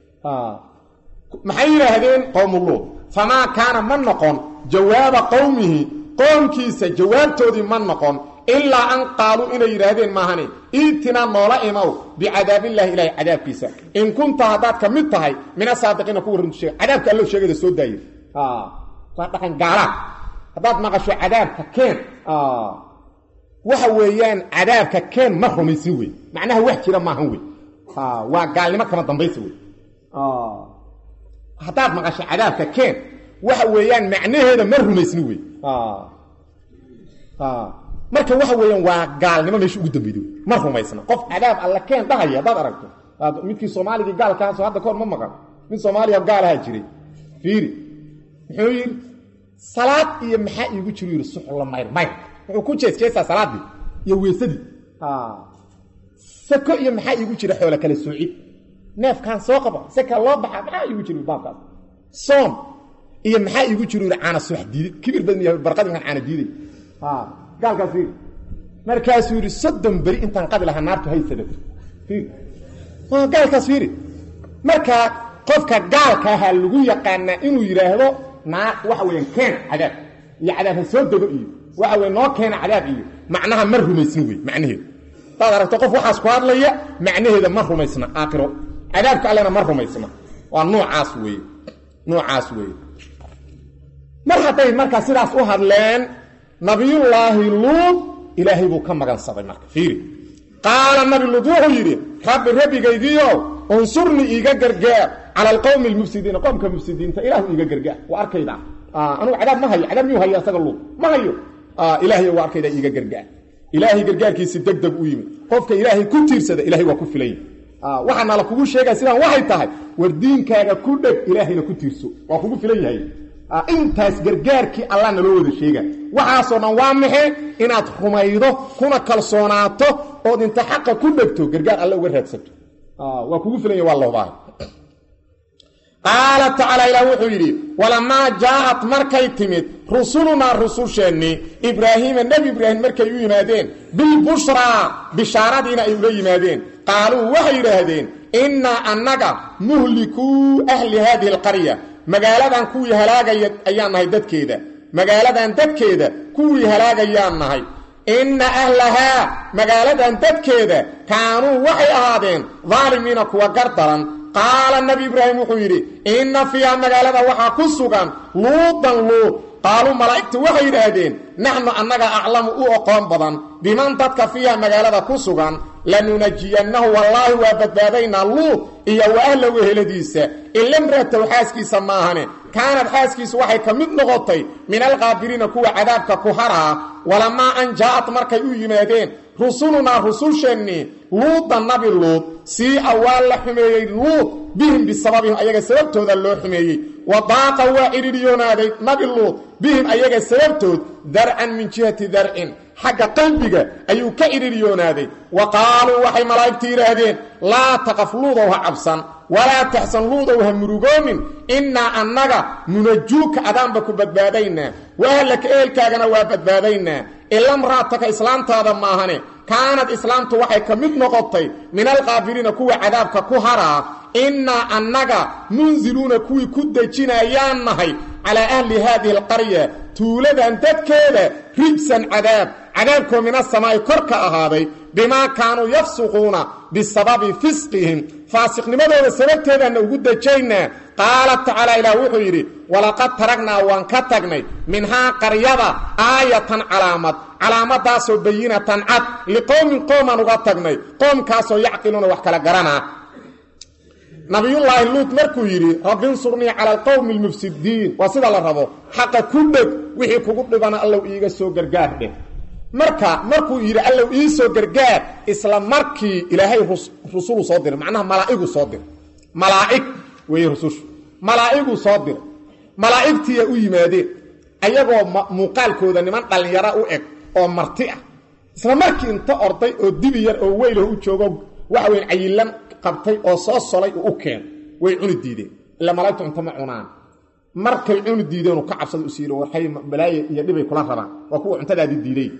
maxay yidhaahdeen qowmuluud famaa kaana ma noqon jawaaba qowmihi qoomkiisa jawaabtoodii ma noqon ilaa an qaaluu inay yidhaahdeen maahane iitinaa noola imow bicadaabillaahi ilaahi cadaabkiisa in kunta haddaad ka mid tahay min asaadiqiina kuwa runtu sheeg cadaabka allo sheegada soo daaye waa dhaqan gaalaad haddaad maqasho cadaabka keen waxa weeyaan cadaabka keen ma rumaysin wey macnaha wax jira maahan wey waa gaalnimo kama dambaysa wey haddaad maqasho cadaabka keen waxa weeyaan macnaheeda ma rumaysni wey marka waxa weeyaan waa gaalnimo meesha ugu dambeyday ma rumaysna qof cadaab alla keen dhahaya haddaad aragto midkii soomaaligii gaalkaasoo hadda kahor ma maqan mid soomaaliya gaalaha jiray fiiri muxuu yidhi salaad iyo maxaa iigu jiro yidhi suxla mayr mayr wuxuu ku jeesjeestaa salaaddii iyo weesadii sako iyo maxaa iigu jira xoola kale soocid neefkaan soo qaba saka loo baxa maxaa iigu jiro baabkaas soom iyo maxaa iigu jiro yidhi caana subax diiday kibir badan yahay barqadinkan caana diiday gaalkaas fiiri markaasuu yidhi soddon beri intaan qadi lahaa naartu hay sadato fiiri gaalkaas fiiri marka qofka gaalka ahaa lagu yaqaanaa inuu yidhaahdo naa waxa weeyaan keen cadaab iyo cadaab ha soo dego iyo waxa weye noo keena cadaab iyo macnaha ma rumaysna wey macnaheedu hadaad aragto qof waxaas ku hadlaya macnaheeda ma rumaysna aakhiro cadaabka allena ma rumaysna waa noocaas weeye noocaas weeye mar hadday markaa sidaas u hadleen nabiyullaahi luud ilaahay buu ka magansaday marka fiiri qaala nabi luud wuxuu yidhi rabbi rabbigaygiio unsurnii iiga gargaar cala alqowmi almufsidiina qowmka mufsidiinta ilaahu iiga gargaar waa arkayda anugu cadaab ma hayo cadaab miyuu hayo asaga luud ma hayo ilaahay waa arkayda iiga gargaar ilaahay gargaarkiisi deg deg u yimid qofka ilaahay ku tiirsada ilahay waa ku filanya waxaana la kugu sheegaya sidaan waxay tahay war diinkaaga ku dheg ilaahayna ku tiirso waa kugu filan yahay intaas gargaarkii allah naloo wada sheega waxaasoo dhan waa maxe inaad rumaydo kuna kalsoonaato ood inta xaqa ku dhegto gargaar alle uga raadsato waa kugu filanya waa loobahay qaala tacaala ilaah wuxuu yidhi walamaa jaaءat markay timid rusulunaa rususheennii ibraahiima nebi ibraahim markay u yimaadeen bilbushraa bishaaradiina ay ula yimaadeen qaaluu waxay yidhaahdeen innaa annaga muhlikuu ahli haadihi alqarya magaaladan kuwii halaagaya ayaan nahay dadkeeda magaaladan dadkeeda kuwii halaagayaan nahay inna ahlahaa magaaladan dadkeeda kaanuu waxay ahaadeen daalimiina kuwa gar daran qaala nabi ibraahim wuxuu yidhi inna fiiha magaalada waxaa ku sugan luudan luud qaaluu malaa'igtu waxay yidhaahdeen naxnu annaga aclamu u oqoon badan biman dadka fiiha magaalada ku sugan lanunajiyannahu wallaahi waa badbaadaynaa luud iyo wa ahlahu eheladiisa ilamratow xaaskiisa maahane kaanad xaaskiisu waxay ka mid noqotay min alqaabiriina kuwa cadaabka ku haraa walamaa an jaa'ad markay u yimaadeen rusulunaa rususheennii luuda nabi luud sii'a waa la xumeeyey luud bihim bisababihim ayaga sababtooda loo xumeeyey wa daaqa waa cidhiidhyoonaaday nabi luud bihim ayaga sababtood darcan min jihati darcin xagga qalbiga ayuu ka cidhiidhyoonaaday wa qaaluu waxay malaa'igtu yidhaahdeen laa taqaf luudow ha cabsan walaa taxsan luudow ha murugoonin innaa annaga nunajuuka adaanba ku badbaadaynaa wa ahlaka ehelkaagana waa badbaadaynaa ilamraataka islaamtaada maahane kaanad islaamtu waxay ka mid noqotay min alqaafiliina kuwa cadaabka ku haraa innaa annaga munziluuna kuwii ku dejinayaan nahay calaa ahli haadihi alqarya tuuladan dadkeeda rijsan cadaab cadaabkoo min asamaa'i kor ka ahaaday bimaa kaanuu yafsuquuna bisababi fisqihim faasiqnimadooda sababteedaanna ugu dejaynaa qaala tacaala ilaah wuxuu yidhi walaqad taragnaa waan ka tagnay minhaa qaryada aayatan calaamad calaamadaasoo bayinatan cad liqowmin qoomaan uga tagnay qoomkaasoo yacqiluuna wax kala garanaa nabiyullaahi luut markuu yidhi rabinsurnii cala alqowmi almufsidiin waa sida la rabo xaqa ku dheg wixii kugu dhibana allow iiga soo gargaar dheh marka markuu yidhi allow ii soo gargaar isla markii ilaahay rusulu soo diray macnaha malaa'igu soo diray malaa'ig weeye rusushu malaa'iguu soo diray malaa'igtiiya u yimaadeen ayagoo muuqaalkooda niman dhallinyaro u eg oo marti ah isla markii inta orday oo dibi yar oo weylah u joogo waxa weyn cayilan qabtay oo soo solay uu u keen way cuni diideen ila malaa'igtu cunto ma cunaan markay cuni diideen uu ka cabsada u siiro waxay balaaye iyo dhibay kula rabaan waa kuwa cuntadaadii diiday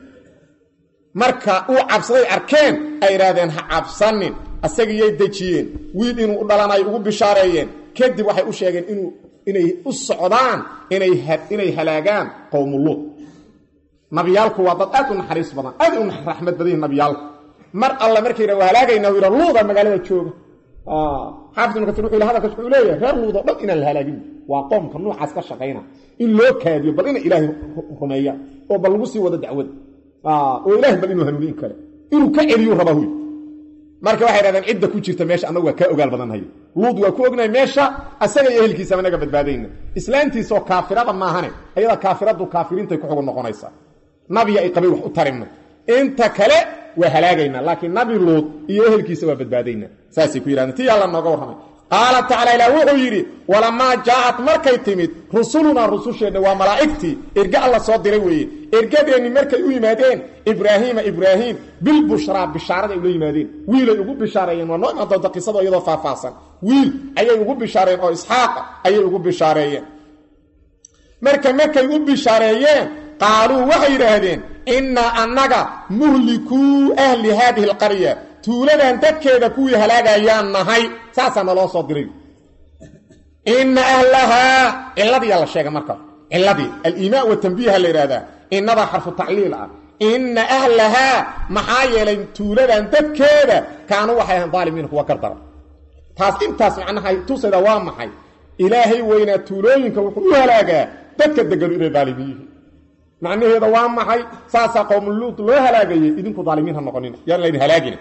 marka uu cabsaday arkeen ay idhaahdeen ha cabsanin asagiyay dejiyeen wiil inuu u dhalanayo ugu bishaareeyeen kadib waxay u sheegeen inuu inay u socdaan inay inay halaagaan qowmuluud nabiyaalku waa dad aad u naxariis badan aad u raxmad badan nabiyaalku mar alla markay yidha waa halaagayna yidha luuda magaalada jooga xaafid ibnu kasiir wuxuu hadalkaas wuxuu leeyahay reer luud oo dhan inaan la halaagin waa qoomka noocaas ka shaqayna in loo kaadiyo bal ina ilaahay rumeeya oo bal lagu sii wado dacwada oo ilaahay bal inuu hanuuniin kale inuu ka celiyu rabaa huy marka waxay dhahdeen cidda ku jirta meesha annagu waa kaa ogaal badanhay luud waa ku ognahay meesha asaga iyo ehelkiisaba naga badbaadayna islaantiisoo kaafirada maahane ayada kaafiradu kaafiriintay ku xugun noqonaysaa nabiya ay qabay wax u tarinno inta kale waa halaagaynaa laakiin nabi luud iyo ehelkiisa waa badbaadaynaa saasay ku yidhahdeen tii alla nooga warramay qaala tacala ilaah wuxuu yidhi walamaa jaa'at markay timid rusulunaa rususheenna waa malaa'igtii erge alla soo diray weeye ergadeenni markay u yimaadeen ibraahiima ibraahiim bilbushraa bishaarada ay ula yimaadeen wiilay ugu bishaareeyeen waa noo imaan doonta qisado iyadoo faahfaahsan wiil ayay ugu bishaareen oo isxaaqa ayay ugu bishaareeyeen marka markay u bishaareeyeen qaaluu waxay yidhaahdeen innaa annaga muhlikuu ahli haadihi alqarya tuuladan dadkeeda kuwii halaagayaan nahay saasaa naloo soo diray inna ahlahaa ciladiyaa la sheegay marka ciladii aliimaa watanbiiha la yidhahdaa innadaa xarfu tacliil ah inna ahlahaa maxaa yeelay tuuladan dadkeeda kaanuu waxay ahayn daalimiina kuwa gardara taas intaas macnaha tusayda waa maxay ilaahay weynaa tuulooyinka wuxuu u halaagaa dadka deganu inay daalimiin yihiin macnaheeda waa maxay saasaa qowmuluud loo halaagayay idinku daalimiin ha noqonina yaan laydin halaagina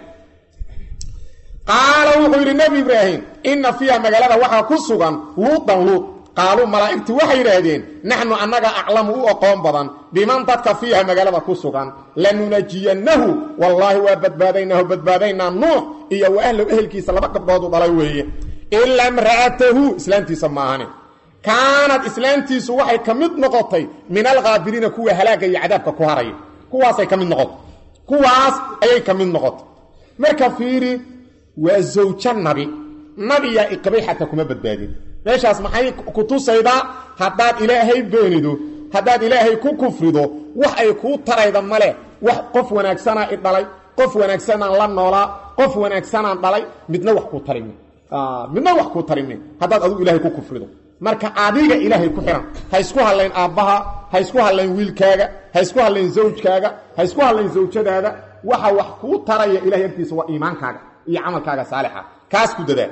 qaala wuxuu yidhi nebi ibraahim inna fiiha magaalada waxaa ku sugan luudan luud qaaluu malaa'igtii waxay yidhaahdeen naxnu annaga aclamu u oqoon badan biman dadka fiiha magaalada ku sugan lanunajiyannahu wallaahi waa badbaadaynaahu badbaadaynaa nuux iyo wa ahlow ehelkiisa laba gabdhoodu dhalay weeye ilaa imra'atahu islaantiisa maahane kaanad islaantiisu waxay ka mid noqotay min alkhaabiriina kuwa halaagga iyo cadaabka ku haraya kuwaasay ka mid noqotay kuwaas ayay ka mid noqotay marka fiiri waa zawjo nabi nabiyaa iqabay xataa kuma badbaadin meeshaas maxay ku tusaydaa haddaad ilaahay beenido haddaad ilaahay ku kufrido wax ay kuu tarayda male wax qof wanaagsanaa i dhalay qof wanaagsanaan la noolaa qof wanaagsanaan dhalay midna wax kuu tarimi midna wax kuu tarimi haddaad adigu ilaahay ku kufrido marka adiga ilaahay ku xihan ha isku hadlayn aabbaha ha isku hadlayn wiilkaaga ha isku hadlayn zawjkaaga ha isku hadlayn zawjadaada waxa wax kuu taraya ilahay agtiisa waa iimaankaaga iyo camalkaaga saalixa kaas ku dadaa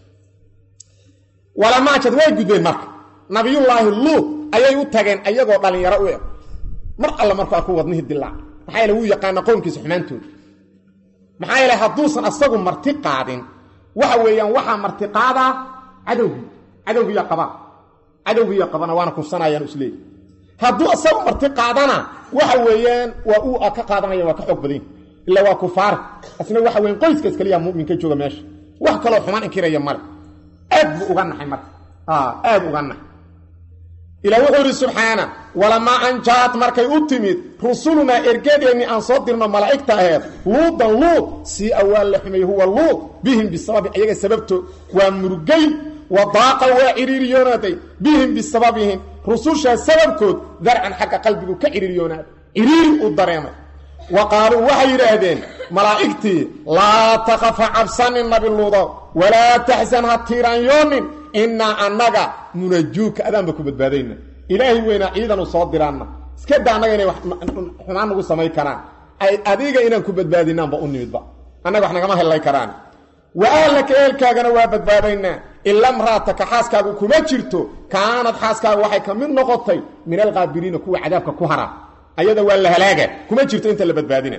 walamaajad way gudbeen marka nabiyullaahi luud ayay u tageen ayagoo dhallinyaro u eg mar alle markuu arku wadnihii dilaac maxaa yeele wuu yaqaana qownkiisa xumaantooda maxaa yeele hadduusan asagu marti qaadin waxa weeyaan waxaa marti qaadaa cadowgii cadowgiiya qabaa cadowgiiya qabana waana kufsanayaan isleeyi hadduu asagu marti qaadana waxa weeyaan waa uu ka qaadanaya waa ka xoog badan ila waa kufaar asna waxa weyan qoyskaas kaliya muminka jooga meesha wax kaloo xumaan inkiraya male aad buu uga naxay marka aad uga naxay ilaa wuxuu yidhi subxaana walamaa anjaad markay u timid rusulunaa ergadeennii aan soo dirno malaa'igta aheed luudan luud sii awaa la xumay huwa luud bihim bisababi ayaga sababtood waa murugay wa daaqa waa ciriiriyoonaaday bihim bisababihim rusushaa sababkood darcan xagga qalbigu ka ciriiriyoonaaday ciriiri u dareemay wa qaaluu waxay yidhaahdeen malaa'igtii laa takafa cabsanin nabi luudo walaa taxsan ha tiiraanyoonin innaa annaga munajuuka adaanba ku badbaadayna ilaahay weynaa ciidanu soo diraanna iska da annaga inay xumaan nagu samay karaan ay adiga inaan ku badbaadinaanba u nimidba annaga wax nagama hellay karaan wa ahlaka ehelkaagana waa badbaadaynaa ila mraataka xaaskaagu kuma jirto kaanad xaaskaagu waxay ka mid noqotay min alkaabiriina kuwa cadaabka ku hara ayada waa la halaaga kuma jirto inta la badbaadina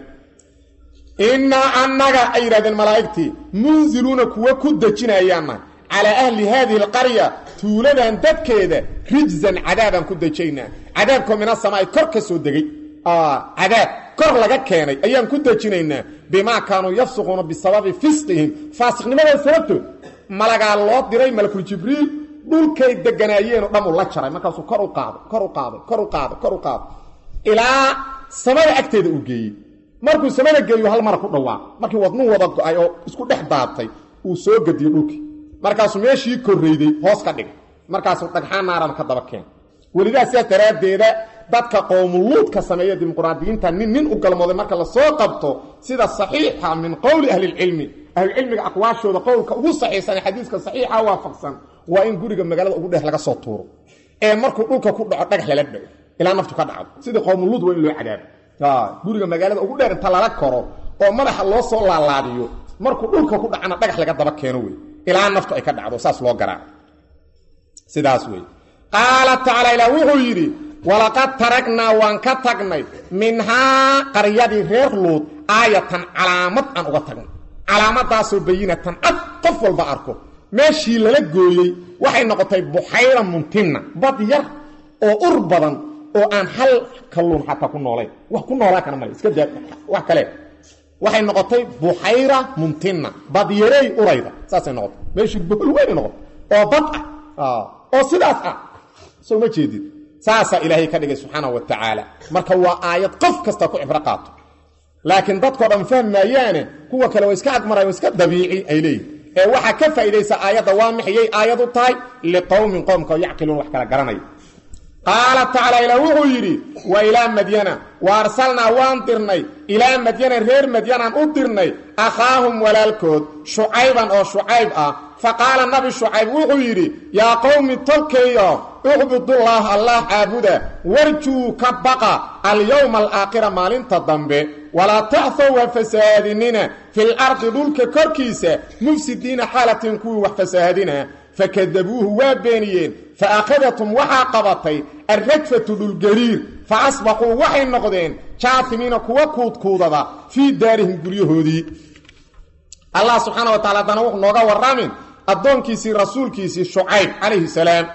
innaa annaga ay yidhahdeen malaa'igtii munziluuna kuwa ku dejinayaanna calaa ahli haadihi alqarya tuuladan dadkeeda rijzan cadaabaan ku dejaynaa cadaabkoo mina samaa'i kor ka soo degay cadaab kor laga keenay ayaan ku dejinaynaa bimaa kaanuu yafsuquuna bisababi fisqihim faasiqnimadooda sababtood malagaa loo diray malakul jibriil dhulkay deganaayeenoo dhamuu la jaray markaasuu kor u qaaday kor u qaaday kor u qaaday kor u qaaday ilaa samada agteeda uu geeyey markuu samada geeyo hal mara ku dhawaaq markii wadnuu wada go-ay oo isku dhex daatay uu soo gediyo dhulkii markaasuu meeshii korrayday hoos ka dhigay markaasuu dhagxaan naarana ka daba keen welidaa sidaas daraaddeeda dadka qowmuluudka sameeya dimuqraadiyiinta nin nin u galmooday marka lasoo qabto sida saxiixa min qowli ahlilcilmi ahlulcilmiga aqwaashooda qowlka ugu saxiixsan ee xadiiska saxiixa waafaqsan waa in guriga magaalada ugu dheer laga soo tuuro ee markuu dhulka ku dhaco dhagax lala dhago ilaa naftu ka dhacdo sidii qowmuluud waa in loo cadaabo guriga magaalada ugu dheer inta lala koro oo madaxa loo soo laalaadiyo markuu dhulka ku dhacana dhagax laga daba keeno wey ilaa naftu ay ka dhacdo saas loo garaa sidaas wey qaala tacaala ilaa wuxuu yidhi walaqad taragnaa waan ka tagnay minhaa qaryadii reer luud aayatan calaamad aan uga tagnay calaamadaasoo bayinatan cad qof walba arko meeshii lala gooyey waxay noqotay buxayra muntinna bad yar oo ur badan oo aan hal kalluun xataa ku noolayn wax ku noolaa kana male iska daa wax kale waxay noqotay buxayra mumtina badyarey urayda saasay noqotay meeshii bohol weynay noqotay oo bad ah oo sidaas ah soo ma jeedid saasaa ilaahay ka dhigay subxaana wa tacaala marka waa aayad qof kasta ku cibro qaato laakiin dadkao dhan fahmaayaane kuwa kale waa iska agmarayan iska dabiici ay leeyihin ee waxaa ka faa'iidaysa aayadda waa maxayay aayad u tahay liqowmin qowmka yacqiluun wax kala garanaya qaala tacaala ilaa wuxuu yidhi wa ilaa madyana wa arsalnaa waan dirnay ilaa madyana reer madyanaan u dirnay akhaahum walaalkood shucayban oo shucayb ah fa qaala nabi shucayb wuxuu yidhi yaa qowmi tolkayo ucbudullaah allah caabuda warjuu ka baqa alyowma alaakhira maalinta dambe walaa tacthow ha fasahaadinina fil ardi dhulka korkiisa mufsidiina xaalatin kuwii wax fasaahadina fakadabuuhu waa beeniyeen fa akhadatum waxaa qabatay alrajfatu dhulgariir fa asbaxuu waxay noqdeen jaatimiina kuwa kuudkuudada fii daarihim guryahoodii allah subxaana wa tacala haddana wuxuu nooga warramin addoonkiisii rasuulkiisii shucayb calayhi salaam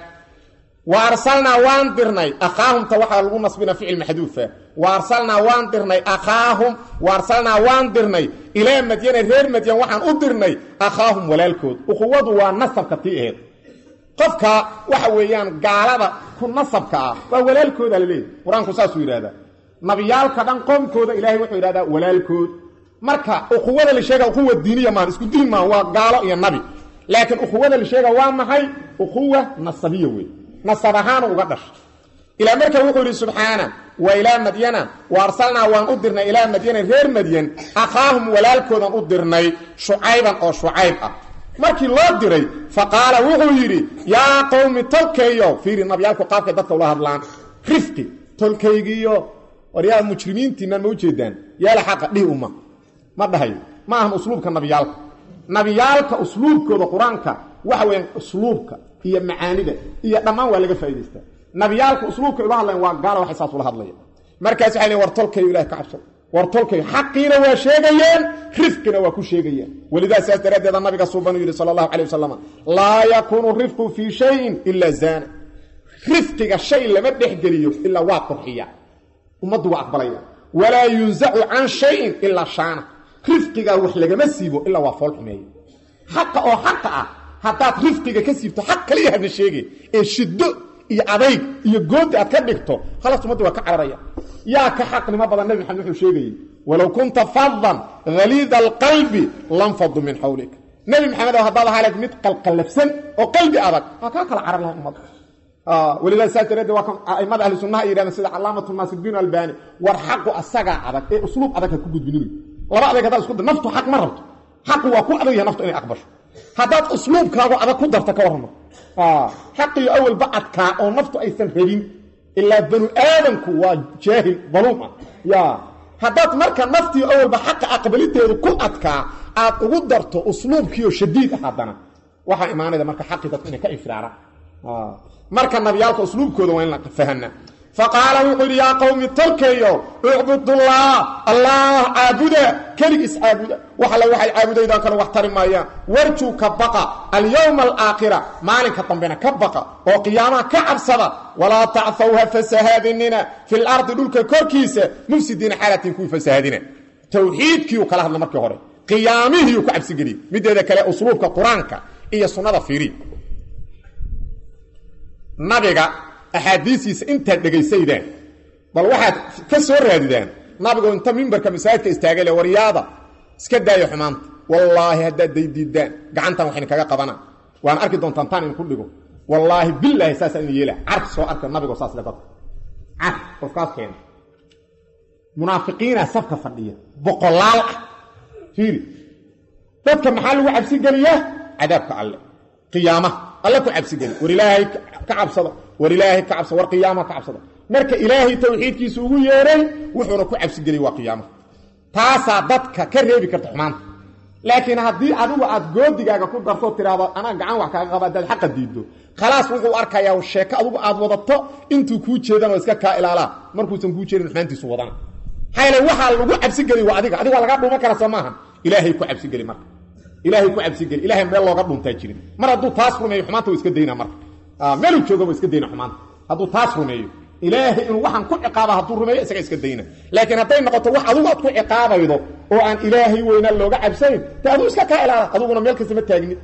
wa arsalnaa waan dirnay akhaahumta waxaa lagu nasbina ficil maxduufa wa arsalnaa waan dirnay akhaahum wa arsalnaa waan dirnay ilaa madyana reer madyan waxaan u dirnay akhaahum walaalkood ukhuwadu waa nasabka tii aheed qofka waxa weeyaan gaalada ku nasabka ah waa walaalkooda laleeyahy qur-aanku saasuu yidhahdaa nabiyaalka dhan qoomkooda ilaahay wuxuu yidhahdaa walaalkood marka ukhuwada la sheega ukhuwa diiniya maan isku diin maan waa gaalo iyo nabi laakiin ukhuwada la sheega waa maxay ukhuwa nasabiya wey nasab ahaanu uga dhashay ilaa marka wuxuu yidhi subxaana wa ilaa madyana wa arsalnaa waan u dirnay ilaa madyana reer madyan akhaahum walaalkoodan u dirnay shucayban oo shucayb ah markii loo diray fa qaala wuxuu yidhi yaa qowmi tolkayo fiiri nabyaalku qaabkay dadka ula hadlaan rifqi tolkaygiiyo waryaa mujrimiintiinaan ma ujeedaan yaala xaqa dhihi uma ma dhahayo ma ahan usluubka nabiyaalka nabiyaalka usluubkooda qur-aanka waxa weeyaan usluubka iyo macaanida iyo dhammaan waa laga faa'idaystaa nabiyaalka usluubka ula hadlayan waa gaala waxay saas ula hadlaya markaas waxay leeyn war tolkayo ilahi ka cabsado war tolkayo xaqiina waa sheegayeen rifqina waa ku sheegayaan welidaa saas daraaddeeda nabiga suubanuu yidhi sala allahu calay wasalam laa yakuunu rifqu fii shayin ilaa zaana rifqiga shay lama dhexgeliyo ilaa waa qurxiya ummaddu waa aqbalaya walaa yunzacu can shayin ilaa shaana rifqigaa wax lagama siibo ilaa waa fool xumeeya xaqa oo xaqa ah haddaad rifqiga ka siibto xaq kaliya hadna sheege ee shiddo iyo adayg iyo goodi aad ka dhigto khalaas ummadda waa ka cararaya yaa ka xaqnimo badan nabi maxamed wuxuu sheegayey walow kunta fadan haliida alqalbi lanfadu min xawlik nebi maxamed oo haddaad ahaa leed mid qalqallafsan oo qalbi adag waa kaa kala carar laha ummadda welidaa saas dareedee waa kan aimada ahli sunnaha ay yidhahdeen sida calaamatu naasirudiin albani war xaqu asagaa adag ee usluub adag ha ku gudbinin laba adeeg haddaad isku da naftu xaq ma rabto xaqu waa ku adag yahay naftu inay aqbasho haddaad usluubkaagu adag ku darta ka warramo xaqiyo awalba adkaa oo naftu aysan rabin ilaa banu aadamku waa jaahil daluum ah ya haddaad marka naftii awalba xaqa aqbaliteedu ku adkaa aad ugu darto usluubkiioo shadiid ah haddana waxaa imaanayda marka xaqii dadku inay ka infiraaraan marka nabiyaalka usluubkooda waa in la fahana faqaala wuxuu yidhi yaa qowmi tolkayo ucbudullah allah caabuda keligiis caabuda wax alle waxay caabudaydaan kale wax tari maayaan warjuu ka baqa alyowma alaakhira maalinka dambena ka baqa oo qiyaamaha ka cabsada walaa tacthawha fasahaadinina fi lardi dhulka korkiisa mufsidiina xaalatin kuwii fasahaadina tawxiidkiiu kala hadla markii hore qiyaamihiiu ku cabsigeliyey mideeda kale usluubka qur-aanka iyo sunnada fiiri nabiga axaadiisiisa intaad dhegaysaydaan bal waxaad ka soo raadidaan nabigu inta mimbarka masaajidka istaagay le waryaada iska daaya xumaanta wallaahi haddaad daydiidaan gacantan waxayna kaga qabana waan arki doontaan taan idinku dhigo wallaahi bilaahi saasaa ina yeela car soo arka nabigo saas le dadka car qofkaas keena munaafiqiina safka fadhiya boqolaal ah fiiri dadka maxaa lagu cabsi geliyaa cadaabka alle qiyaamaha alle ku cabsigeli war ilaahay ka cabsada war ilaahay ka cabsada war qiyaamaha ka cabsada marka ilaahay tawxiidkiisa ugu yeeray wuxuuna ku cabsigeliy waa qiyaamaha taasaa dadka ka reebi karta xumaanta laakiin haddii adigu aad goodigaaga ku darto tiraahdo anaa gacan wax kaaga qaba haddaad xaqa diiddo khalaas wuxuu arkayaa sheeko adigu aad wadato intuu kuu jeedan oo iska kaa ilaalaa markuusan kuu jeedin xumaantiisu wadana maxaa waxaa lagu cabsigeli waa adiga adiga waa laga dhuuman kara soo maaha ilaahay ku cabsigeli marka ilaahay ku cabsigeli ilahay meel looga dhuntaa jirin mar hadduu taas rumeeyo xumaanta wa iska dayna marka meeluu jooga wa iska dayna xumaanta hadduu taas rumeeyo ilaahay inuu waxaan ku ciqaaba hadduu rumeeyo isaga iska dayna laakiin hadday noqoto wax adugu aad ku ciqaabaydo oo aan ilaahay weynaa looga cabsayn te aduu iska kaa ilaala aduguna meel kasta ma taagnid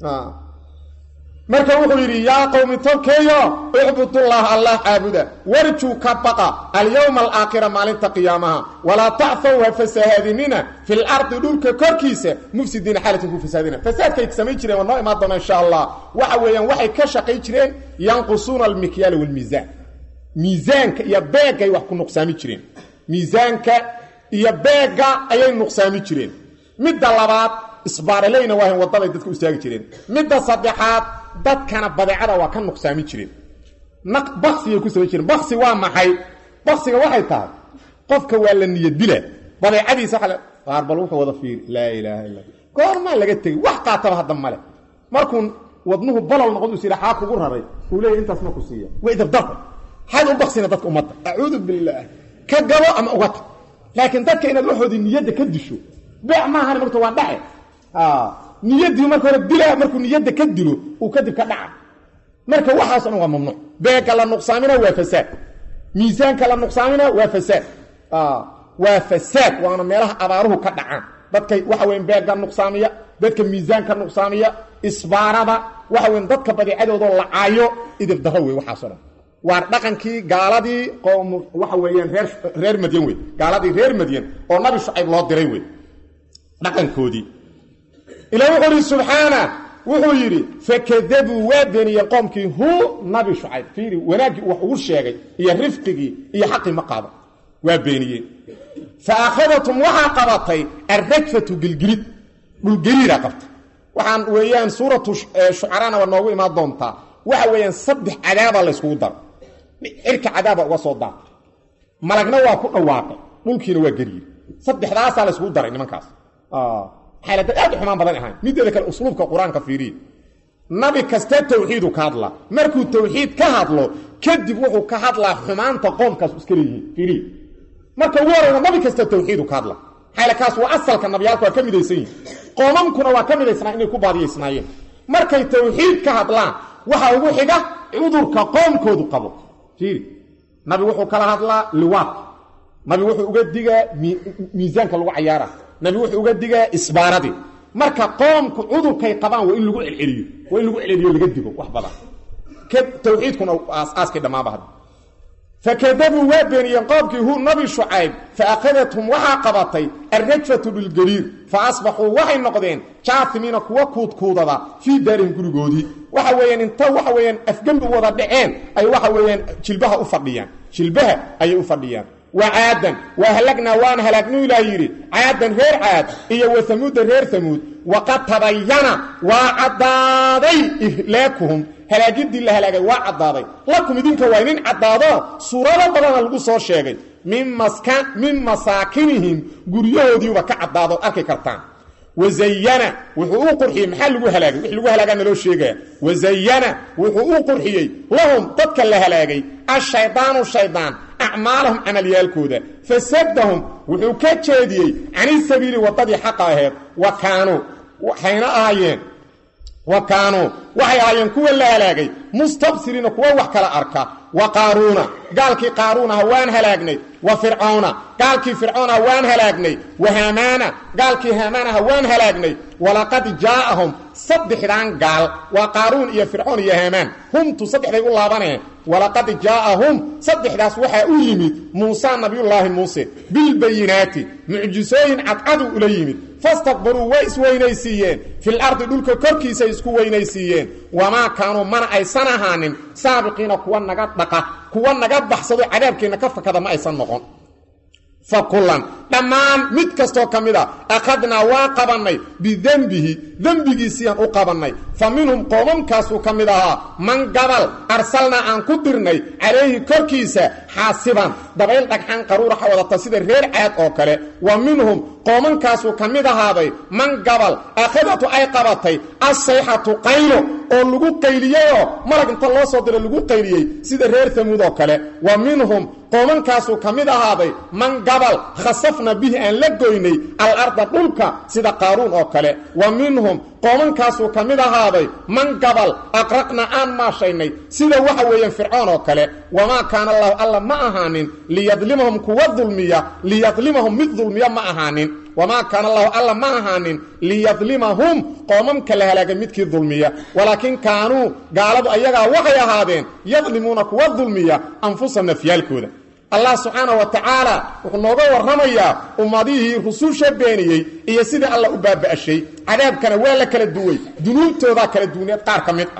marka wuxuu yidhi yaa qowmi tolkeeyo icbudullaha allah caabuda warjuu ka baqa alyowma alaakhira maalinta qiyaamaha walaa tacfow ha fasahaadinina fi lardi dhulka korkiisa mufsidiina xaalatin ku fasaadina fasaadkay samayn jireen waa noo imaan doona insha allah waxa weeyaan waxay ka shaqayn jireen yanqusuuna almikyaala walmiisaan miisaanka iyo beegay wax ku nuqsaami jireen miisaanka iyo beegga ayay nuqsaami jireen midda labaad isbaaraleyna waahan waddaday dadka istaagi jireen midda saddexaad dadkana badeecada waa ka nuqsaami jireen baksigay ku samayn jireen baksi waa maxay baksiga waxay tahay qofka waa la niyadila badeecadiisa waa qaar bal wuxuu wada fiiri laa ilaaha illa goormaa laga tegey wax qaataba hadda male markuu wadnuhu balol noqon is yidha xaa kugu raray uu leeyahy intaas ma ku siiya way dabdarka xaad u baksina dadka ummadda acuudu billaah ka gabo ama uga tag laakiin dadka inaad waxoodii niyadda ka disho beec maahan marta waa dhace niyaddii marka hore dilaa markuu niyadda ka dilo uu kadib ka dhaca marka waxaas dhan waa mamnuuc beegga la nuqsaamina waa fasaad miisaanka la nuqsaamina waa fasaad waa fasaad waana meelaha abaaruhu ka dhacaan dadka waxa weyn beegga nuqsaamiya dadka miisaanka nuqsaamiya isbaarada waxa weyn dadka badeecadoodoo lacaayo idib darro wey waxaaso dhan waa dhaqankii gaaladii qoom waxa weeyaan reer reer madyan wey gaaladii reer madyan oo nabi shucayb loo diray wey dhaqankoodii ila wuxuu ihi subxaana wuxuu yidhi fakadabuu waa beeniyeen qoomkii hu nabi shucayb fiiri wanaaggii wax ugu sheegay iyo rifqigii iyo xaqii ma qaado waa beeniyeen fa akhadatum waxaa qabatay alrajfatu gilgilid dhulgeliidaa qabtay waxaan weeyaan suuratu shucaraana waa noogu imaan doontaa waxa weeyaan saddex cadaaba layskugu daro cirka cadaaba uga soo daata malagna waa ku dhawaaqay dhulkiina waa geliye saddexdaasaa layskugu daray nimankaas xaalada aad u xumaan badan ahayn mideeda kale usluubka qur-aanka fiiriye nabi kasta tawxiidu ka hadlaa markuu tawxiid ka hadlo kadib wuxuu ka hadlaa xumaanta qoomkaas iska leeyihiin fiiriye marka ugu horeyna nabi kasta tawxiidu ka hadla xaala kaas waa asalka nabiyaalka waa ka midaysan yihin qoomamkuna waa ka midaysnaa inay ku baadiyaysnaayeen markay tawxiid ka hadlaan waxaa ugu xiga cudurka qoomkoodu qabo fiiri nabi wuxuu kala hadlaa liwaadka nabi wuxuu uga digaa miisaanka lagu cayaara nabi wuxuu uga digaa isbaaradii marka qoomku cudurkay qabaan waa in lagu celceliyo waa in lagu celceliyo laga digo wax badan tawxiidkuna aasaaskii dhammaaba hadda fakadabuu waa beeniyeen qoomkii hu nabi shucayb fa akhadathum waxaa qabatay alrajfatu bilgariir fa asbaxuu waxay noqdeen jaafimiina kuwa kuudkuudada fii daarihim gurigoodii waxa weeyaan inta waxa weeyaan afgembi wada dhaceen ay waxa weeyaan jilbaha u fadhiyaan jilbaha ayay u fadhiyaan wa caadan waa halagnaa waan halaagnu ilaah yidhi caadan reer caad iyo wa hamuuda reer hamuud waqad tabayana waa caddaaday ihlaakuhum halaagidii la halaagay waa caddaaday lakum idinka waa idin caddaado suurado badana lagu soo sheegay min masaakinihim guryahoodiiba ka caddaado arki kartaan wazayana wuxuu u qurxiyey maxaa lagu halaagay wix lagu halaagaa naloo sheegaya wazayana wuxuu u qurxiyey lahum dadka la halaagay ashaydaanu shaydaan acmaalahum camalyaalkooda fasadahum wuxuu ka jeediyey cani sabiili waddadii xaqa aheed wa kaanuu waxayna ahaayeen wa kaanuu waxay ahaayeen kuwa la halaagay mustabsiriina kuwa wax kala arka wa qaaruuna gaalkii qaaruunaha waan halaagnay wa fircoona gaalkii fircoonaha waan halaagnay wa haamaana gaalkii haamaanaha waan halaagnay walaqad jaa'ahum saddexdan gaal waa qaaruun iyo fircoon iyo haamaan humtu saddexday u laabaneen walaqad jaa'ahum saddexdaas waxaa u yimid muusa nabiyullaahi muuse bilbayinaati mucjisooyin cadcadu ula yimid fastakbaruu way isweynaysiiyeen fil ardi dhulka korkiisay isku weynaysiiyeen wamaa kaanuu mana aysan ahaanin saabiqiina kuwa naga dhaqa kuwa naga baxsado cadaabkeenna ka fakada ma aysan noqon fa kullan dhammaan mid kastoo ka mid a akhadnaa waa qabannay bidembihi dembigiisiiyaan u qabannay fa minhum qoomamkaasuu ka mid ahaa man gabal arsalnaa aan ku dirnay calayhi korkiisa xaasiban dabayl dhagxan qaruuraxa wadata sida reer caad oo kale wa minhum qoomankaasuu ka mid ahaaday man gabal akhadatu ay qabatay assayxatu qaylo oo lagu qayliyeyoo malag inta loo soo diro lagu qayliyey sida reer hamuud oo kale wa minhum qoomankaasuu ka mid ahaaday man gabal khasaf fakhasafna bihi aan la goynay alarda dhulka sida qaaruun oo kale wa minhum qoomankaasuu ka mid ahaaday man gabal aqraqna aan maashaynay sida waxa weeyaan fircoon oo kale wamaa kaana allahu alla ma ahaanin liyadlimahum kuwa dulmiya liyadlimahum mid dulmiya ma ahaanin wamaa kaana allahu alla ma ahaanin liyadlimahum qoomamka la halaagay midkii dulmiya walaakin kaanuu gaaladu ayagaa waxay ahaadeen yadlimuuna kuwa dulmiya anfusa nafyaalkooda allah subxaanah wa tacaala wuxuu nooga warramayaa ummadihii rususha beeniyey iyo sidii alla u baaba'shay cadaabkana waa la kala duway dunuubtoodaa kala duwaneed qaar ka mid ah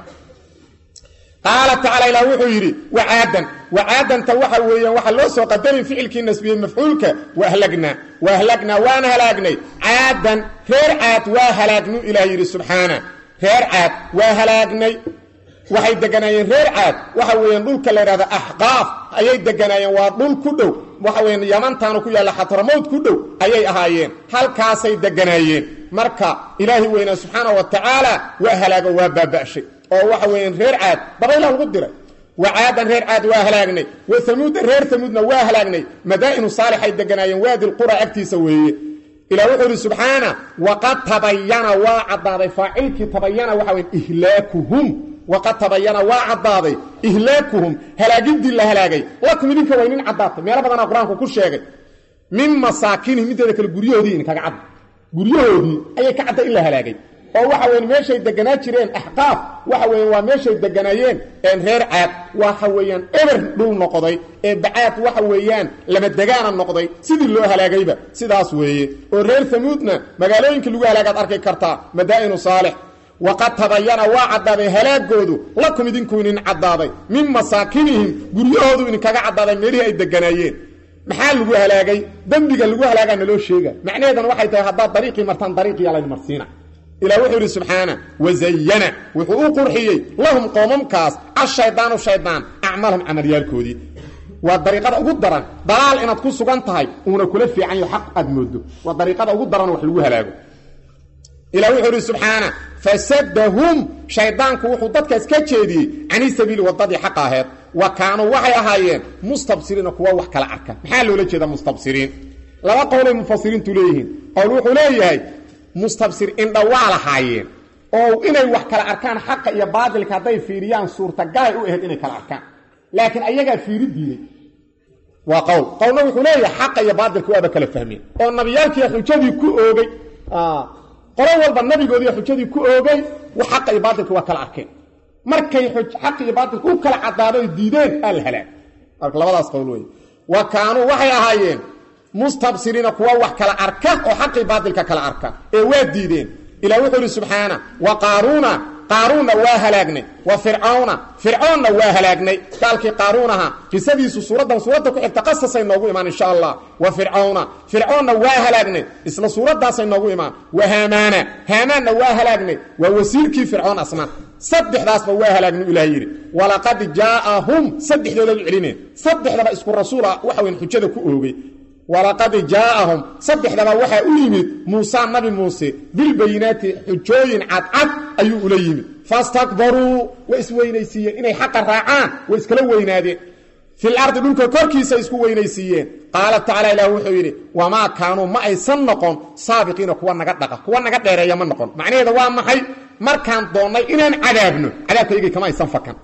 qaala tacala ilah wuxuu yidhi wacaadan wacaadanta waxa weeyaan waxaa loo soo qadarin ficilkii nasbiyey mafcuulka wahlagnaa wahlagnaa waan halaagnay caadan reer caad waa halaagnu ilah yidhi subxaana reer caad waa halaagnay waxay deganaayeen reer caad waxa weeyaan dhulka la yidhahda axqaaf ayay deganaayeen waa dhul ku dhow waxa weyan yamantaanu ku yaalla xatramowd ku dhow ayay ahaayeen halkaasay deganaayeen marka ilaahi weynaa subxaana wa tacaala waa halaago waa baaba'shay oo waxa weeyaan reer caad dabayla lagu diray wa caadan reer caad waa halaagnay wa amuuda reer amuudna waa halaagnay madaa'inu saalixay deganaayeen waadi lqura agtiisa weeye ilah wuxuu ihi subxaana waqad tabayana waa caddaaday faacilkii tabayana waxa weya ihlaakuhum waqad tabayana waa caddaaday ihlaakuhum halaagidii la halaagay lakum idinka waa inin caddaatay meelo badanaa qur-aanku ku sheegay min masaakinihim inteeda kale guryahoodii idinkaga cadda guryahoodii ayay ka cadday in la halaagay oo waxa weyan meeshay deganaa jireen axqaaf waxa weyan waa meeshay deganaayeen reer caad waxa weeyaan eber dhul noqday ee bacaad waxa weeyaan lama degaana noqday sidii loo halaagayba sidaas weeye oo reer hamuudna magaalooyinka lagu halaagaad arki kartaa madaa'inu saalix waqad tabayana waa caddaaday halaagoodu lakum idinku inin caddaaday min masaakinihim guryahoodu idinkaga caddaaday meelihii ay deganaayeen maxaa lagu halaagay dembiga lagu halaagaa naloo sheega macnaheedana waxay tahay haddaad dariiqii martaan dariiqiyaa laydin marsiina ilah wuxuu idhi subxaana wazayana wuxuu u qurxiyey lahum qoomamkaas ashaydaanu shaydaan acmaalhum camalyaalkoodii waa dariiqada ugu daran dalaal inaad ku sugan tahay uuna kula fiican yaho xaq aad moodo waa dariiqada ugu daran wax lagu halaago ilah wuxuu idhi subxaana fasadahum shaydaanku wuxuu dadkaas ka jeediyey cani sabiili wadadii xaqa aheed wa kaanuu waxay ahaayeen mustabsiriina kuwa wax kala arka maxaa loola jeeda mustabsiriin laba qowlay mufasiriintu leeyihiin qowl wuxuu leeyahay mustabsir indha waa lahaayeen oo inay wax kala arkaan xaqa iyo baadilka hadday fiiriyaan suurtagalay u ahayd inay kala arkaan laakiin ayagaa fiiri diiday waa qowl qowlna wuxuu leeyahay xaqa iyo baadilka waaba kala fahmeen oo nabiyaalkiiya xujadii ku oogay qolo walba nabigoodii xujadii ku oogay xaqa iyo baadilka waa kala arkeen markay xaq iyo baadilka u kala caddaado ay diideen aa la halaag marka labadaas qowl wey wa kaanuu waxay ahaayeen mustabsiriina kuwa wax kala arka oo xaqii baadilka kala arka ee waa diideen ilah wuxuu ihi subxaana wa qaaruuna qaaruunna waa halaagnay wa fircawna fircoonna waa halaagnay gaalkii qaaruun ahaa qisadiisu suuraddan suuradda ku xigta qasasay noogu imaan insha allah wa fircawna fircoonna waa halaagnay isla suuraddaasay noogu imaan wa haamaana haamaanna waa halaagnay waa wasiirkii fircoon asna saddexdaasba waa halaagnu ilaah yidhi walaqad jaa'ahum saddexdoodaad u celineen saddexdaba isku rasuul ah waxa weyn xujada ku oogay walaqad jaa'ahum saddexdaba waxaa u yimid muusa nabi muuse bilbayinaati xujooyin cadcad ayuu ula yimid fastakbaruu way isweynaysiiyeen inay xaqa raacaan way iskala weynaadeen fil ardi dhulka korkiisa isku weynaysiiyeen qaala tacala ilaah wuxuu yidhi wamaa kaanuu ma aysan noqon saabiqiina kuwa naga dhaqa kuwa naga dheereeya ma noqon macnaheeda waa maxay markaan doonnay inaan cadaabno cadaabkaygay kama aysan fakan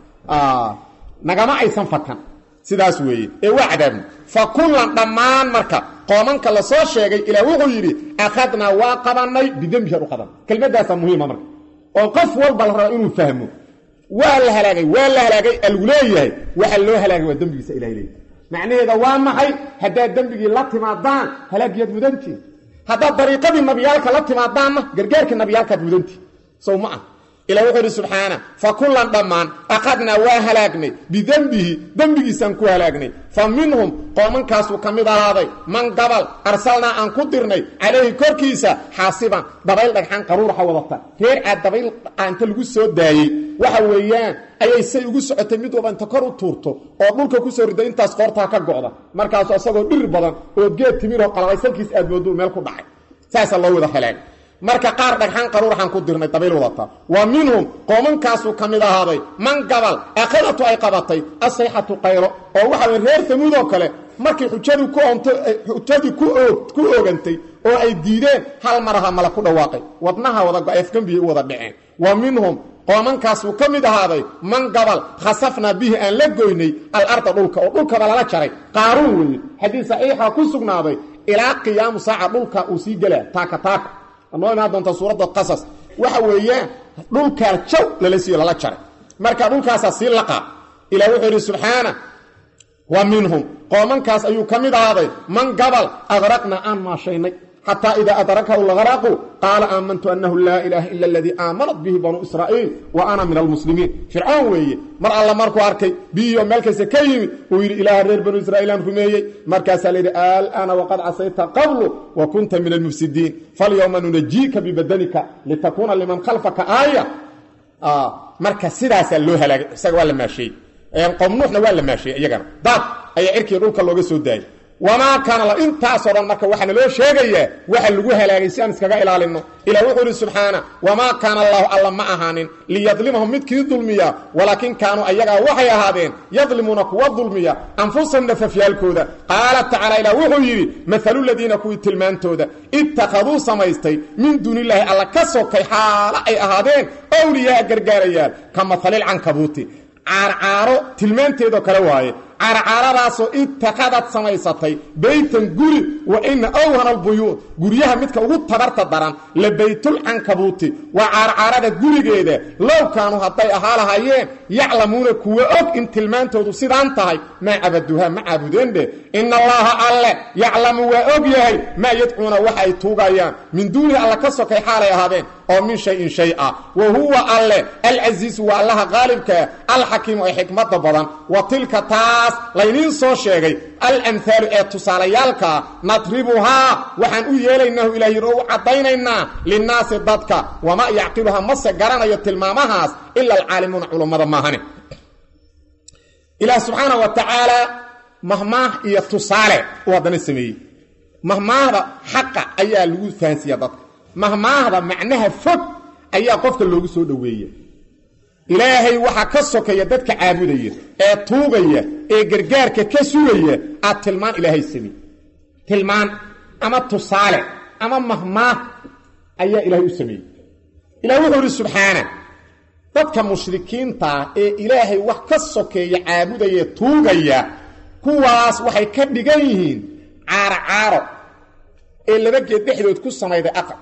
nagama aysan fakan sidaas weeye ee waa cadaabno fa kullan dhammaan marka qoomanka la soo sheegay ilaah wuxuu yidhi akhadnaa waa qabannay bidembihan u qaban kelmaddaasaa muhiima marka oo qof walba la raba inuu fahmo waa la halaagay waa la halaagay algu leeyahay waxa loo halaagay waa dembigiisa ilahay leeyahy macnaheeda waa maxay haddaad dembigii la timaadaan halaagiyaad mudantiin haddaad dariiqadii nabiyaalka la timaadaanna gargaarkii nabiyaalkaad mudantiin sow ma ah ilah wuxuu idhi subxaana fa kullan dhammaan aqadnaa waa halaagnay bidembihi dembigiisaan ku halaagnay fa minhum qoomankaasuu ka mid ahaaday man gabal arsalnaa aan ku dirnay calayhi korkiisa xaasiban dabayl dhagxaan qaruuraha wadata reer caad dabayl inta lagu soo daayey waxa weeyaan ayay say ugu socotay mid walba inta kor u tuurto oo dhulka ku soo riday intaas qoortaa ka go'da markaasu asagoo dhir badan oo geed timiroo qalabaysalkiis aad mooduu meel ku dhacay saasaa loo wada halaagay marka qaar dhagxaan qaruuraxaan ku dirnay dabayl wadata wa minhum qoomankaasuu ka mid ahaaday man gabal akhadatu ay qabatay asayxatu qaylo oo waxa weye reer tamuud oo kale markay xujadu ku onto xujadii ku oog ku oogantay oo ay diideen hal maraha mala ku dhawaaqay wadnaha wada go-afgambiyay u wada dhaceen wa minhum qoomankaasuu ka mid ahaaday man gabal khasafnaa bihi aan la goynay alarda dhulka oo dhulkaba lala jaray qaaruun weeye xadiis saxiixa ku sugnaaday ilaa qiyaamu saaca dhulka uu sii gelaa taaka taaka noo imaan doonta suuradda qasas waxa weeyaan dhulkaa jaw lala siiyo lala jaray marka dhulkaasaa sii laqaa ilah wuxuu yidhi subxaana wa minhum qoomankaas ayuu ka mid ahaaday man gabal adraqna aan maashaynay xataa idaa adrakahu lgaraqu qaala aamantu annahu laa ilaaha ila aladii aamanat bihi banuu israa'iil wa ana min almuslimiin fircoon weeye mar alla markuu arkay biyo meel kasta ka yimid uu yidhi ilaaha reer banuu israa'iilaan rumeeyey markaasaa layidhi al'aana waqad casayta qablu wa kunta min almufsidiin falyowma nunajiika bibadanika litakuuna liman khalfaka aaya marka sidaasaa loo halaagay isaga waa la maasheeyey qowmnuuxna waa la maasheeyey iyagana daad ayaa cirkii dhulka looga soo daayay wamaa kaana la intaasoo dhan marka waxaana loo sheegayaa waxa lagu halaagay si aan iskaga ilaalinno ilah wuxuu ihi subxaana wamaa kaana allaahu alla ma ahaanin liyadlimahum midkii dulmiya walaakin kaanuu ayagaa waxay ahaadeen yadlimuuna kuwa dulmiya anfusahum nafafyaalkooda qaala tacaala ilah wuxuu yidhi maalu ladiina kuwii tilmaantooda ittakhaduu samaystay min duunilaahi alla ka sokay xaalo ay ahaadeen owliyaa gargaarayaal ka mahalilcankabuuti caarcaaro tilmaanteedoo kale waaye caarcaaradaasoo itakadad samaysatay beytan guri wa ina awhana albuyuud guryaha midka ugu tabarta daran la baytulcankabuuti waa caarcaarada gurigeeda low kaanuu hadday ahaa lahaayeen yaclamuuna kuwa og in tilmaantoodu sidaan tahay maa cabaduhaa ma caabudeenbe ina allaha alle yaclamu waa og yahay maa yadcuuna waxa ay tuugayaan min duunihi alla ka sokay xaalay ahaadeen oo min shayin shay ah wa huwa alle alcasiisu waa allaha qaalibkaa alxakiimu ee xikmada badan wa tilka taas layniin soo sheegay alamhaalu ee tusaalayaalkaa nadribuhaa waxaan u yeelaynahu ilah yidhi oo u caddaynaynaa linnaasi dadka wamaa yacqiluhaa mase garanayo tilmaamahaas ila alcaalimuuna culummada maahane ilaah subxaana wa tacaala mahmaah iyo tusaale uu haddana sameeyey mahmaahda xaqa ayaa lagu fahansiiya dadka mahmaahda macnaha fog ayaa qofka loogu soo dhoweeya ilaahay waxaa ka sokeeya dadka caabudaya ee tuugaya ee gargaarka ka sugaya aad tilmaan ilaahay samey tilmaan ama tusaale ama mahmaah ayaa ilaahay u sameeyey ilah wuxuu idhi subxaana dadka mushrikiintaa ee ilaahay wax ka sokeeya caabudaya tuugaya kuwaas waxay ka dhigan yihiin caaro caaro ee laba geed dhexdood ku samayday aqal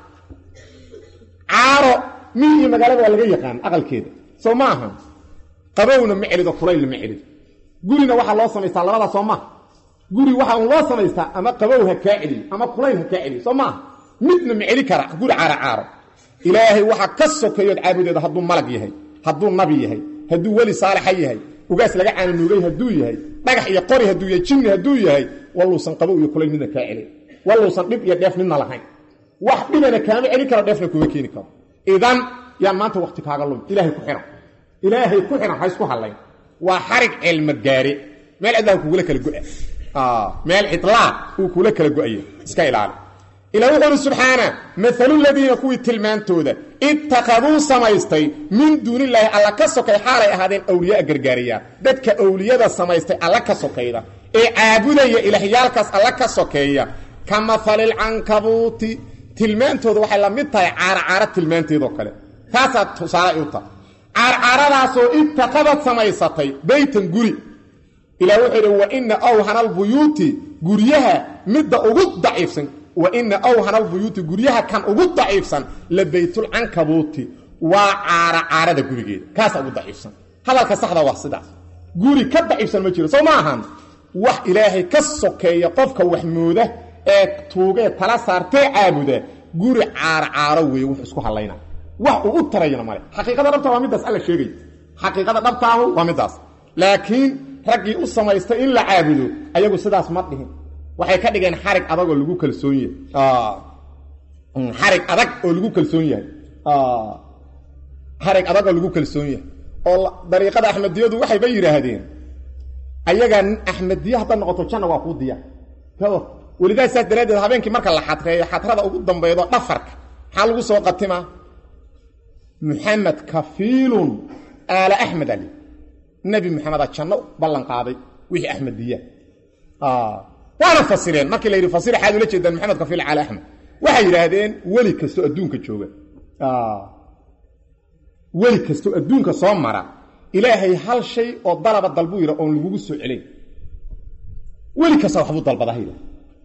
caaro miy iyo magaalada waa laga yaqaan aqalkeeda soo ma aha qabowna ma celido kulaylna ma celido gurina waxaa loo samaystaa labadaa soo maaha guri waxaa un loo samaystaa ama qabow ha kaa celiyo ama kulayl ha kaa celiyo soo maaha midna ma celi kara guri caaro caaro ilaahay waxaa ka sokeeyood caabudeeda hadduu malag yahay hadduu nabi yahay hadduu weli saalixa yahay ugaas laga caananuugay hadduu yahay dhagax iyo qori hadduu yahay jinni hadduu yahay walluusan qabow iyo kulayl midna kaa celin walluusan dhib iyo dheef midna lahayn wax dhibana kaama celin karo dheefna kuma keeni karo idan yaan maanta wakti kaaga lumi ilaahay ku xihan ilaahay ku xihan ha isku hadlayn waa xarig cilma gaare meel cidlaa kugula kala go'a meel cidlaa uu kula kala go'aya iska ilaali ilah wuxu uhi subxaana maalu ladiina kuwii tilmaantooda ittakhaduu samaystay min duunilaahi alla ka sokay xaalay ahaadeen awliyaa gargaarayaa dadka awliyada samaystay alla ka sokayda ee caabudaya ilaahyaalkaas alla ka sokeeya ka mahalilcankabuuti tilmaantooda waxay la mid tahay caarcaaro tilmaanteedoo kale taasaa tusaale u tahay caarcaaradaasoo ittaqadad samaysatay beytan guri ilah wuxuu idhi wa ina awhana albuyuuti guryaha midda ugu daciifsan wa ina awhana albuyuuti guryaha kan ugu daciifsan la baytulcankabuuti waa caaracaarada gurigeeda kaasaa ugu daciifsan hadalka saxda waa sidaas guri ka daciifsan ma jiro soo ma ahan wax ilaahay ka sokeeya qofka wax mooda ee tuugee tala saartee caabuda guri caarcaaro weeye wuxuu isku hadlayna wax uu u tarayana male xaqiiqada dhabta waa middaas alla sheegay xaqiiqada dhabtaahu waa middaas laakiin raggii u samaystay in la caabudo ayagu sidaas ma dhihin waxay ka dhigeen xarig adagoo lagu kalsoon yahay xarig adag oo lagu kalsoon yahay xarig adag oo lagu kalsoon yahay oo dariiqada axmediyadu waxayba yidhaahdeen ayagaa axmediye haddaad noqoto janna waa kuu diyaar welidaas saas daraaddeed habeenkii marka la xadreeyo xadrada ugu dambaydo dhafarka maxaa lagu soo qatimaa muxamed kafiilun aala axmed ali nebi moxameda janno ballan qaaday wixii axmediya waana fasireen markii la yidhi fasir xaad ula jeedaan maxamed kafiil cali axmed waxay yidhaahdeen weli kastoo adduunka jooga weli kastoo adduunka soo mara ilaahay hal shay oo dalaba dalbuu yidha oon lagugu soo celin weli kasta waxbuu dalbadaa yidhah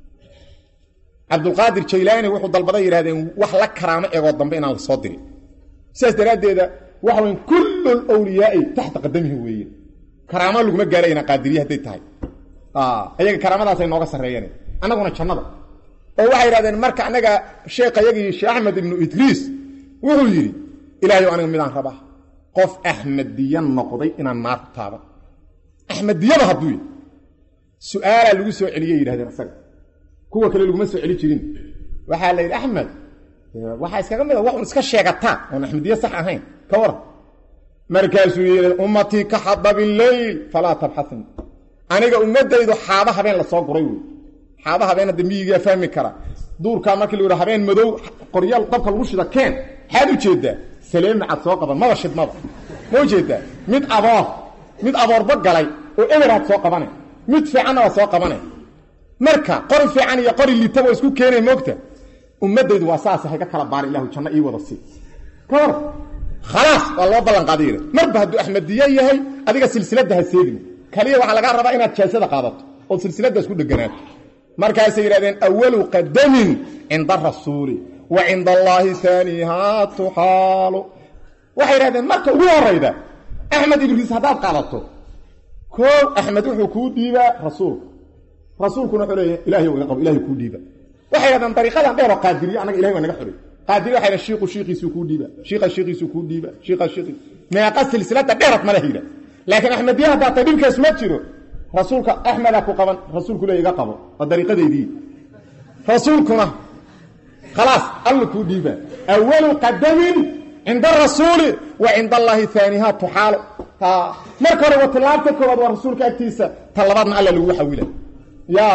cabdulqaadir jaylaani wuxuu dalbaday yidhahdeen wax la karaamo eegoo dambe inaan la soo dirin sidaas daraaddeeda waxa weyn kullu lwliyaai taxta qadamihi weeye karaamo laguma gaarayna qaadiriye hadday tahay ayaga karaamadaasay nooga sarreeyeen annaguna jannada oo waxay yidhahdeen marka annaga sheekayagii sheekh axmed ibnu idriis wuxuu yidhi ilaahayow aniga midaan rabaa qof axmediya noqday inaan naarku taaban axmediyada hadduu yidhi su-aalaa lagu soo celiyey yidhahdeen isaga kuwa kale laguma soo celi jirin waxaa la yidhi axmed waxaa iskaga mid a waxun iska sheegataa oon axmediye sax ahayn ka waran markaasuu yidhi ummatii ka xadabi leyl falaa tabxasni aniga ummadaydu xaaba habeen la soo guray wey xaaba habeen hadda miyigaa fahmi kara duurkaa markii la yidhi habeen madow qoryaal dabka lagu shida keen maxaad u jeedaa saleemacad soo qaban maba shidmaba ma ujeedaa mid aboor mid aboorba galay oo eberaad soo qabane mid fiicanna waa soo qabane marka qori fiican iyo qori liitaba isku keenay moogta ummadaydu waa saas hay ka kala baara ilahu janno ii wada sii ka war khalaas waa loo ballan qaaday yidhi marba hadduu axmediye yahay adiga silsiladda ha seegin kaliya waxaa lagaa rabaa inaad jaasada qaadato ood silsiladaas ku dheganaato markaasay yidhahdeen awalu qadamin cinda rasuuli wa cinda allaahi aanihaa tuxaalu waxay yidhahdeen marka ugu horayda axmed ibriis haddaad qaadato koo axmed wuxuu kuu dhiibaa rasuulka rasuulkuna wuxuu leeya ilahay iga qabo ilahay kuu dhiiba waxay yidhahdeen dariiqadan dheeroo qaadiriye annaga ilahay waa naga xoray qaadiriye waxay yidhahen shiiku shiikiisuu kuu dhiiba shiika shiikiisuu kuu dhiiba shiika shiikiis meeqa silsilada dheerad ma leh yidha laakiin axmediya haddaa tay dhibkaas ma jiro rasuulka axmedaa ku qaban rasuulku le iga qabo waa dariiqadeydii rasuulkuna khalaas alla kuu dhiibaa awalu qadamin cinda arasuuli wa cinda allaahi aaniha tuxaalo marka hore wa tilaabta koowaad waa rasuulka agtiisa ta labaadna alla lagu xawila ya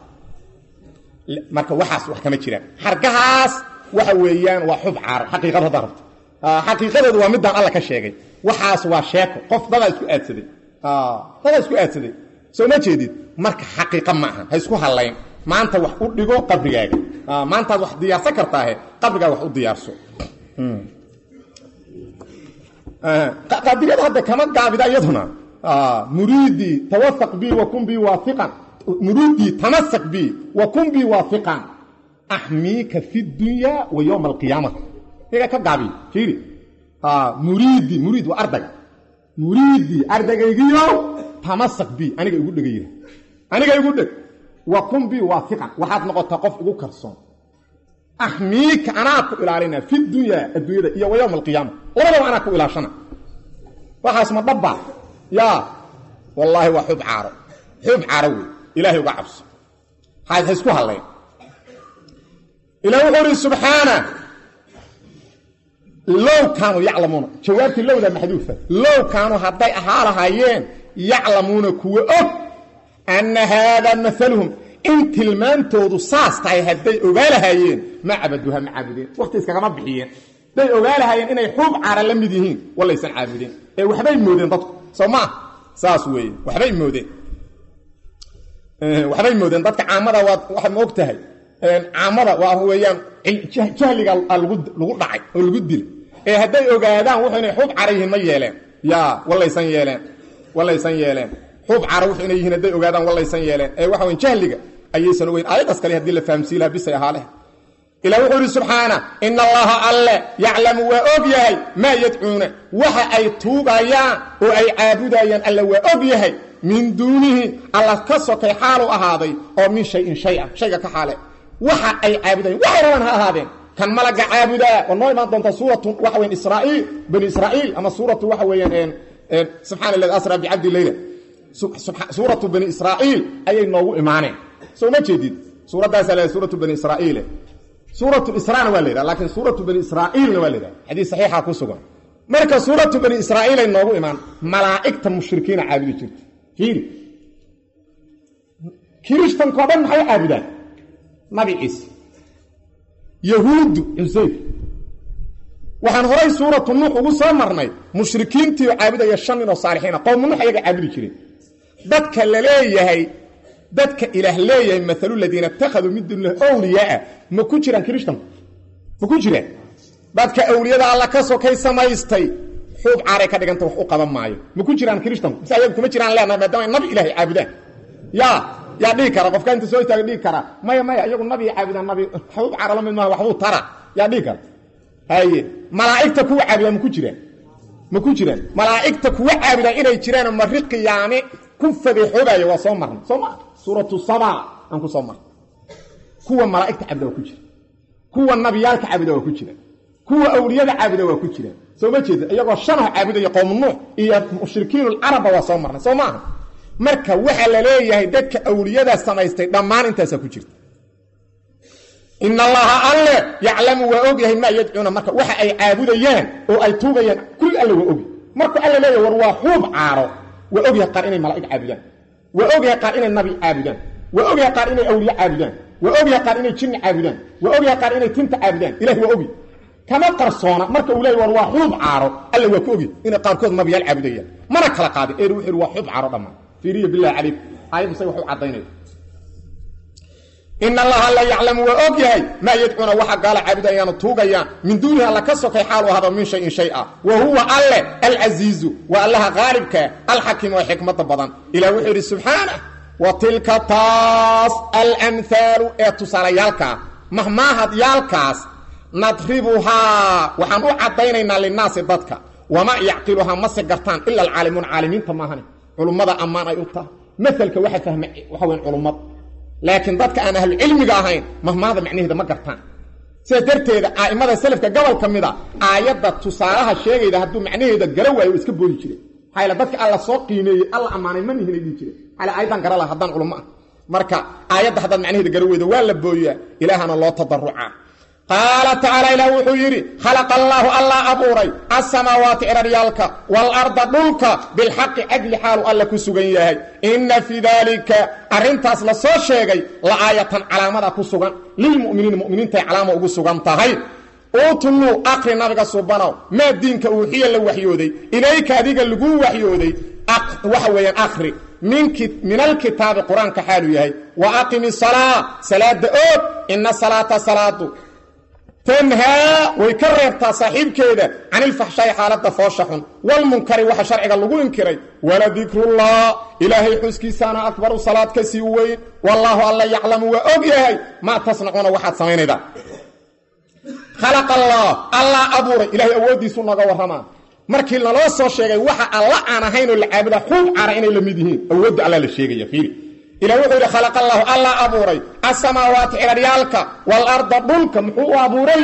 marka waxaas wax kama jiraan xargahaas waxa weeyaan waa xub caaro xaqiiqada haddaa rabto xaqiiqadeedu waa midaan alla ka sheegay waxaas waa sheeko qof dadaa isku aadsaday dadaa isku aadsaday soo ma jeedid marka xaqiiqa ma aha ha isku hallayn maanta wax u dhigo qabrigaaga maantaad wax diyaarsan kartaahe qabrigaaga wax u diyaarso qaadiriyada hadda kama gaabida iyaduna muriidii tawafaq bi wa kun bi waafiqan muriidii tamasak bi wa kun bi waafiqan axmiika fi dunya wa yowma alqiyaama iyaga ka gaabiy fiiri muriidi muriid waa ardayga muriidii ardagaygiyo tamasak bi aniga igu dhega yira aniga igu dheg wa kun bi waafiqan waxaad noqotaa qof igu kalsoon axmiika anaa ku ilaalina fi dunyaa adduunyada iyo wa yowma alqiyaama labadaba anaa ku ilaashana waxaas ma dhabba yaa wallaahi waa xub caaro xub caaro wey ilahay uga cabso ha isku hadlayn ilah wuxuu uhi subxaana low kaanuu yaclamuuna jawaabtii lowda maxduufa low kaanuu hadday ahaa lahaayeen yaclamuuna kuwa og anna haadaa maaluhum in tilmaantoodu saas tahay hadday ogaa lahaayeen ma cabaduha ma caabudeen wakti iskagama bixiyeen hadday ogaa lahaayeen inay xuub caara la mid yihiin walaysan caabudeen ee waxbay moodeen dadku soo ma ah saas weeye waxbay moodeen waxbay moodeen dadka caamada waad waxaad ma og tahay caamada waa weeyaan jahliga lagu dhacay oo lagu dilay ee hadday ogaadaan wuxuu inay xuub cara yihiin ma yeeleen yaa walaysan yeeleen walaysan yeeleen xuub cara wuxuu inay yihiin hadday ogaadaan walaysan yeeleen ee waxa weyn jahliga ayaysan ogeyn aayadaas kale haddii la fahamsiin lahaa bisay ahaa leh ilah wuxuu ihi subxaana ina allaha alle yaclamu waa og yahay maa yadcuuna waxa ay tuugayaan oo ay caabudayaan alle waa og yahay min duunihi alla ka sokay xaalu ahaaday oo min shayin shay-a shayga ka xaale waxa ay caabudayaan waxay rabaan ha ahaadeen kan malaga caabudaa waa noo imaan doonta suuratu waxa weyan israaiil bani israa'iil ama suuratu waxa weeyaan subxana aladi asra bicabdi leyla suuratu bani israa'iil ayay noogu imaaneen soo ma jeedid suuraddaasa la suuratu bani israa'iile suuratu israna waa la yidhaha laakiin suuratu bani israa'iilna waa la yidhaha xadiis saxiixa ku sugan marka suuratu bani israa'iil ay noogu imaan malaa'igta mushrikiina caabudi jirta fiiri kirishtankao dhan maxay caabudaan nabi ciise yahuuddu cusayr waxaan horay suuratu nuux ugu soo marnay mushrikiintii caabudaya shan nin oo saalixiina qowmu nuux ayaga caabudi jireen dadka la leeyahay dadka ilaah leeyahay maalu ladiina ittakhaduu min duunilah awliyaaa ma ku jiraan kirishtanku ma ku jiraan dadka awliyada alla ka sokay samaystay xuub caaray ka dhiganta wax u qaban maayo ma ku jiraan kirishtanku mise ayagu kuma jiraan leenahay maadaama ay nabi ilaahay caabudaan yaa yaa dhihi kara qofka inta soo istaaga dhihi kara maya maya iyagu nabi caabudaan nabi xuub caara la mid maaha waxbuu tara yaa dhihi kara haye malaa'igta kuwa caabudaan ma ku jiraan ma ku jiraan malaa'igta kuwa caabudaan inay jiraanoo mari qiyaame ku fadeexoobaya waa soo marnay soo ma suuratu saba aan ku soo marnay kuwa malaa'igta caabuda waa ku jira kuwa nabiyaalka caabuda waa ku jira kuwa awliyada caabuda waa ku jiraan soo ma jeeda iyagoo shanaha caabudaya qowmu nuux iyo mushrikiinulcarabba waa soo marnay soo maaha marka waxaa la leeyahay dadka awliyada samaystay dhammaan intaasaa ku jirta in allaha alle yaclamu waa og yahay maa yadcuuna marka waxa ay caabudayaan oo ay tuugayaan kulli alle waa ogy markuu alle leeyahy war waa xuub caaro waa ogyahay qaar inay malaa'ig caabudaan waa ogyahay qaar inay nabi caabudaan waa ogyahay qaar inay awliye caabudaan waa ogyahay qaar inay jinni caabudaan waa ogyahay qaar inay tinta caabudaan ilahi waa ogy kama qarsoona marka uu leeyahy war waa xuub caaro alle waa ka ogy inay qaarkood nabiyaal caabudayaan mana kala qaadin ee wuxuu yidhi waa xuub caaro dhammaan fiiriya billahi calayk aayaddu say wax u caddaynaya in allaha la yaclamu waa og yahay maa yadcuuna waxa gaala caabudayaanu tuugayaan min duunihi alla ka sokay xaalu ahado min shayin shay a wa huwa alle alcasiizu waa allaha qaalibkaa alxakiim oo xikmada badan ilah wuxuu yidhi subxaanah wa tilka taas alamhaalu ee tusaalayaalkaa mahmaahadyaalkaas nadribuhaa waxaan u caddaynaynaa linnaasi dadka wamaa yacqiluhaa mase gartaan ila alcaalimuun caalimiinta maahane culummada ammaan ay u tahay maalka waxa fahma waxa weyn culummad laakiin dadka aan ahlucilmiga ahayn mahmaada macnaheeda ma gartaan sidaas darteeda a'immada selafka gobol ka mid a aayadda tusaalaha sheegayda hadduu macnaheeda gara waayo waa iska boodi jire maxaa yaele dadka alla soo qiimeeyey alla ammaanay ma nihinay dhihi jire maxaa aayaddan gara laha haddaan culummo ah marka aayadda haddaad macnaheeda gara weyda waa la booyaa ilaahana loo tadarucaa qaala tacaala ilaah wuxuu yidhi khalaqa allaahu allah abuuray asamaawaati ciraryaalka waalarda dhulka bilxaqi cadli xaalu alla ku sugan yahay inna fii daalika arrintaas la soo sheegay la aayatan calaamada ku sugan lilmu'miniina mu'miniintay calaama ugu sugan tahay utluu akri nabiga subanow maa diinka uuxiya la waxyooday ilayka adiga laguu waxyooday waxa weeyaan akri min alkitaabi qur-aanka xaalu yahay wa aqimi salaa salaada oog ina salaata salaadu tanhaa way ka reebtaa saaxiibkeeda can ilfaxshaa'i xaaladda foosha xun walmunkari waxa sharciga lagu inkiray waladikruullah ilaahay xuskiisaana akbaru salaad ka sii weyn wallaahu alla yaclamu waa og yahay maa tasnacuuna waxaad samaynaydaa khalaqa allah allah abuuray ilaahay awooddiisu naga warramaa markii naloo soo sheegay waxa alla aan ahayn oo la caabudaa xuub cara inay la mid yihiin awoodda alla la sheegaya fiiri ilah wuxuu yidhi khalaqa allaahu allah abuuray asamaawaati ciraryaalka waalarda dhulka muxuu u abuuray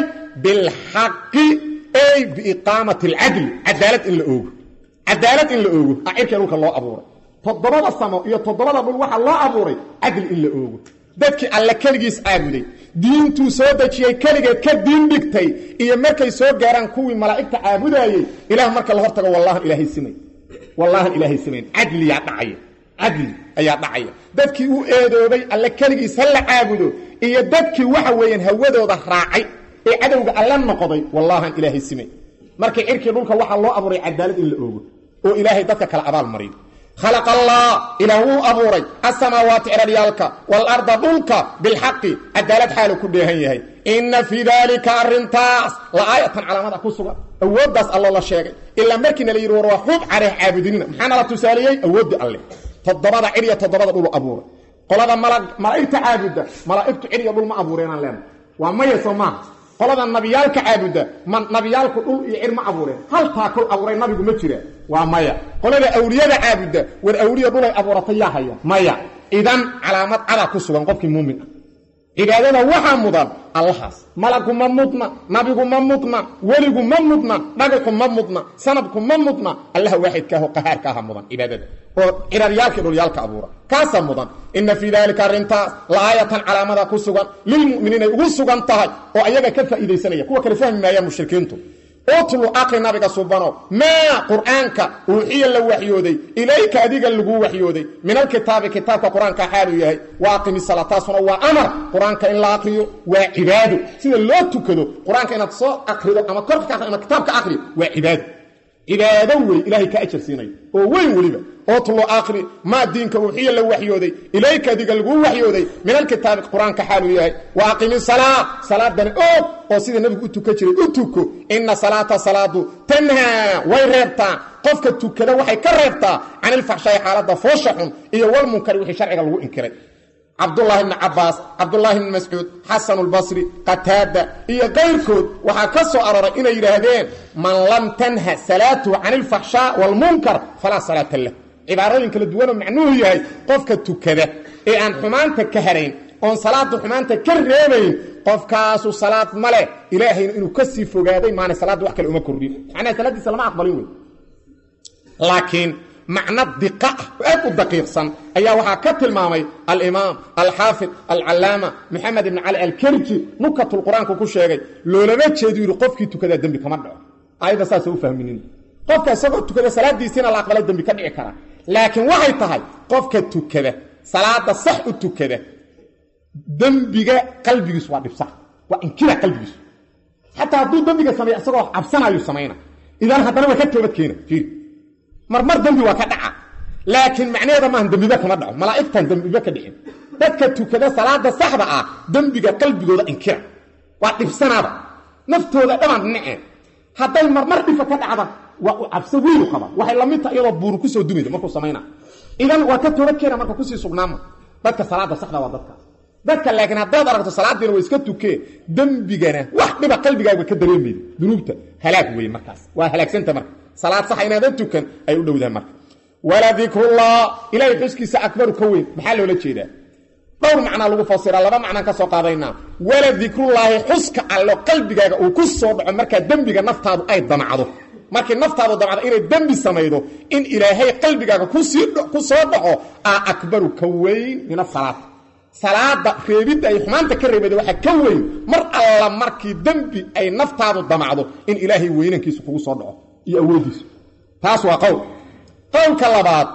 bilxaqi ey biiqaamati alcadli cadaalad in la oogo cadaalad in la oogo a cirka dhulka loo abuuray toddobada samo iyo toddobada dhul waxaa loo abuuray cadli in la oogo dadkii alle keligiis caabuday diintuu soo dejiyey keligeed ka diin dhigtay iyo markay soo gaaraan kuwii malaa'igta caabudaayey ilaah marka la hortago wallahan ilaahay simay wallahan ilaahay simayn cadliyaa dhacaya cadli ayaa dhacaya dadkii u eedoobay alle keligiis ha la caabudo iyo dadkii waxa weeyaan hawadooda raacay ee cadowga alle noqday wallahan ilaahay simay markii cirkii dhulka waxaa loo abuuray cadaalad in la oogo oo ilaahay dadka kale abaal mariyo khalaqa allah ilaah wuu abuuray asamaawaati ciraryaalka waalarda dhulka bilxaqi cadaalad xaalu ku dheehan yahay inna fii daalika arrintaas la aayatan calaamada ku sugan awooddaas alloo la sheegay ilaa markiina la yidhi war waa xuub careeh caabudinina maxaa nala tusaaliyey awooddii alle toddobada cid iyo toddobada dhulu abuuray qolada malaa'igta caabudda malaa'igtu cid iyo dhul ma abuureenaan leenahay waa maya soo maaha qolada nabiyaalka caabudda ma nabiyaalku dhul iyo cir ma abuureen haltaa kol abuuray nabigu ma jiraan waa maya qolada awliyada caabudda war awliya dhulay abuuratay yaa haya maya idan calaamad cadaa ku sugan qofkii muumin ah cibaadada waxaa mudan allahaas malagu ma mudna nabigu ma mudna weligu ma mudna dhagaxu ma mudna sanabku ma mudna allaha waaxidkaaho qahaarkaaha mudan cibaadada oo ciraryaalka dhulyaalka abuura kaasaa mudan ina fii daalika arrintaas laaayatan calaamada ku sugan lilmu'miniinay ugu sugan tahay oo ayaga ka faa'iidaysanaya kuwa kale fahmi maayaan mushrikiintu utlu aqri nabiga subano maa qur'aanka uuxiya la waxyooday ilayka adiga lagu waxyooday min alkitaabi kitaabka qur-aanka xaaluu yahay wa aqimi sala taasuna waa amar qur-aanka in la aqriyo waa cibaado sida loo tukado qur-aanka inaad soo aqrido ama korka ka ama kitaabka aqriyo waa cibaado cibaado wey ilaahay ka ajar siinaya oo weyn weliba oo tulo akhri maa diinka uuxiya la waxyooday ilayka adiga laguu waxyooday min alkitaabi qur-aanka xaaluu yahay wa aqimi salaa salaadana oog oo sida nebigu u tuka jiray u tuko ina salaata salaadu tanhaa way reebtaa qofka tukada waxay ka reebtaa can ilfaxshaayi xaaladda foosha xun iyo walmunkari wixii sharciga lagu inkiray cabdulaahi bni cabaas cabdulaahi bni mascuud xasan lbasri qataada iyo kayrkood waxaa ka soo aroray inay yidhaahdeen man lam tanha salaatuhu can ilfaxshaa waalmunkar falaa salaata lah cibaarooyin kala duwanoo macnuhu yahay qofka tukada ee aan xumaanta ka harayn oon salaada xumaanta ka reebayn qofkaasu salaad ma leh ilaahayna inuu ka sii fogaaday maana salaadda wax kale uma kordhin macnaha salaaddiisa lama aqbalin wey laakiin macno diqa ah oo aad u daqiiqsan ayaa waxaa ka tilmaamay alimaam alxaafid alcalaama maxamed ibn cali alkerji nukatul qur-aanku ku sheegay loolama jeedu yidhi qofkii tukadaa dembi kama dhaco ayadda saasa u fahminin qofka isagoo tukada salaadiisiina la aqbalay dembi ka dhici karaa laakiin waxay tahay qofka tukada salaada sax u tukada dembiga qalbigiisu waa dhibsa waa inkira qalbigiisu xataa hadduu dembiga sameeya isagoo cabsanayu samayna idan haddana waa ka toobad keena fiiri marmar dembi waa ka dhaca laakiin macnaheeda maahan dembiba kama dhaco malaa'igtan dembiba ka dhicin dadka tukada salaada saxda ah dembiga qalbigooda inkira waa dhibsanaaba naftooda dhamaan dhinaceen hadday marmar dhifa ka dhacda waa u cabso weynu qaba waxay lamid tahay iyadoo buuru kusoo dumayda markuu samayna idan waa ka toobad keena marka kusii sugnaama dadka salaada saxda waa dadkaas dadka laakiin haddaad aragto salaadiina waa iska tukee dembigana wax dhiba qalbigaaga ka dareemayda dunuubta halaag weeye markaas waa halaagsanta marka salaad saxa inaadan tukan ay u dhowdahay marka wala dikrullah ilaahay xuskiisa akbaru ka weyn maxaa loola jeedaa dhowr macnaa lagu fasira laba macnaan ka soo qaadaynaa wala dikrullaahi xuska allo qalbigaaga uu ku soo dhaco markaa dembiga naftaadu ay damacdo markii naftaadu damacdo inay dembi samaydo in ilaahay qalbigaaga ku soo dhaco aa akbaru ka weyn min asalaad salaada reebidda ay xumaanta ka reebada waxaa ka weyn mar alla markii dembi ay naftaadu damacdo in ilaahay weynankiisu kugu soo dhaco iyo awoodiisu taas waa qowl qowlka labaad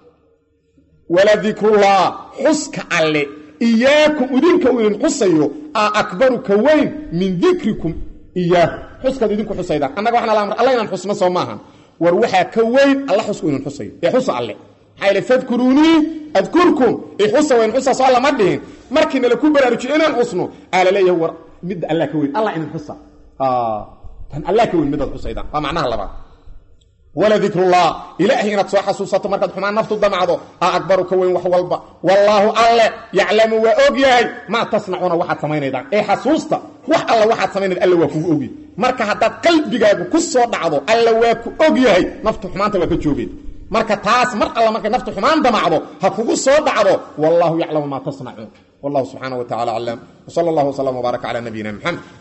waladikrullaah xuska alle iyaakum idinka uu idin xusayo aa akbaru ka weyn min dikrikum iyaahu xuskaad idinku xusaydaan annaga waxna la amr alla inaan xusno soo maahan war waxaa ka weyn alla xusku idin xusayo ee xusa alle maxaa yidhi fadkuruunii adkurkum ee xusa weyn xusa soo lama dhihin markii nala ku baraarujiyo inaan xusno aa la leeyahay war midda allah ka weyn allah idin xusa tan allah ka weyn midaad xusaydaan waa macnaha labaad wala dikrullah ilaahay inaad soo xasuusato markaad xumaan naftu damacdo aa akbaru ka weyn wax walba wallaahu alle yaclamu waa og yahay maa tasnacuuna waxaad samaynaydaan ee xasuusta wax alla waxaad samaynayda alla waa kugu ogyahay marka haddaad qalbigaagu ku soo dhacdo alla waa ku og yahay naftu xumaanta waa ka joogeen marka taas mar alla markay naftu xumaan damacdo ha kugu soo dhacdo wallahu yaclamu maa tasnacuun wallahu subxaana wa tacala aclam wsala allah wslam wbaaraka cala nabiyina mxamed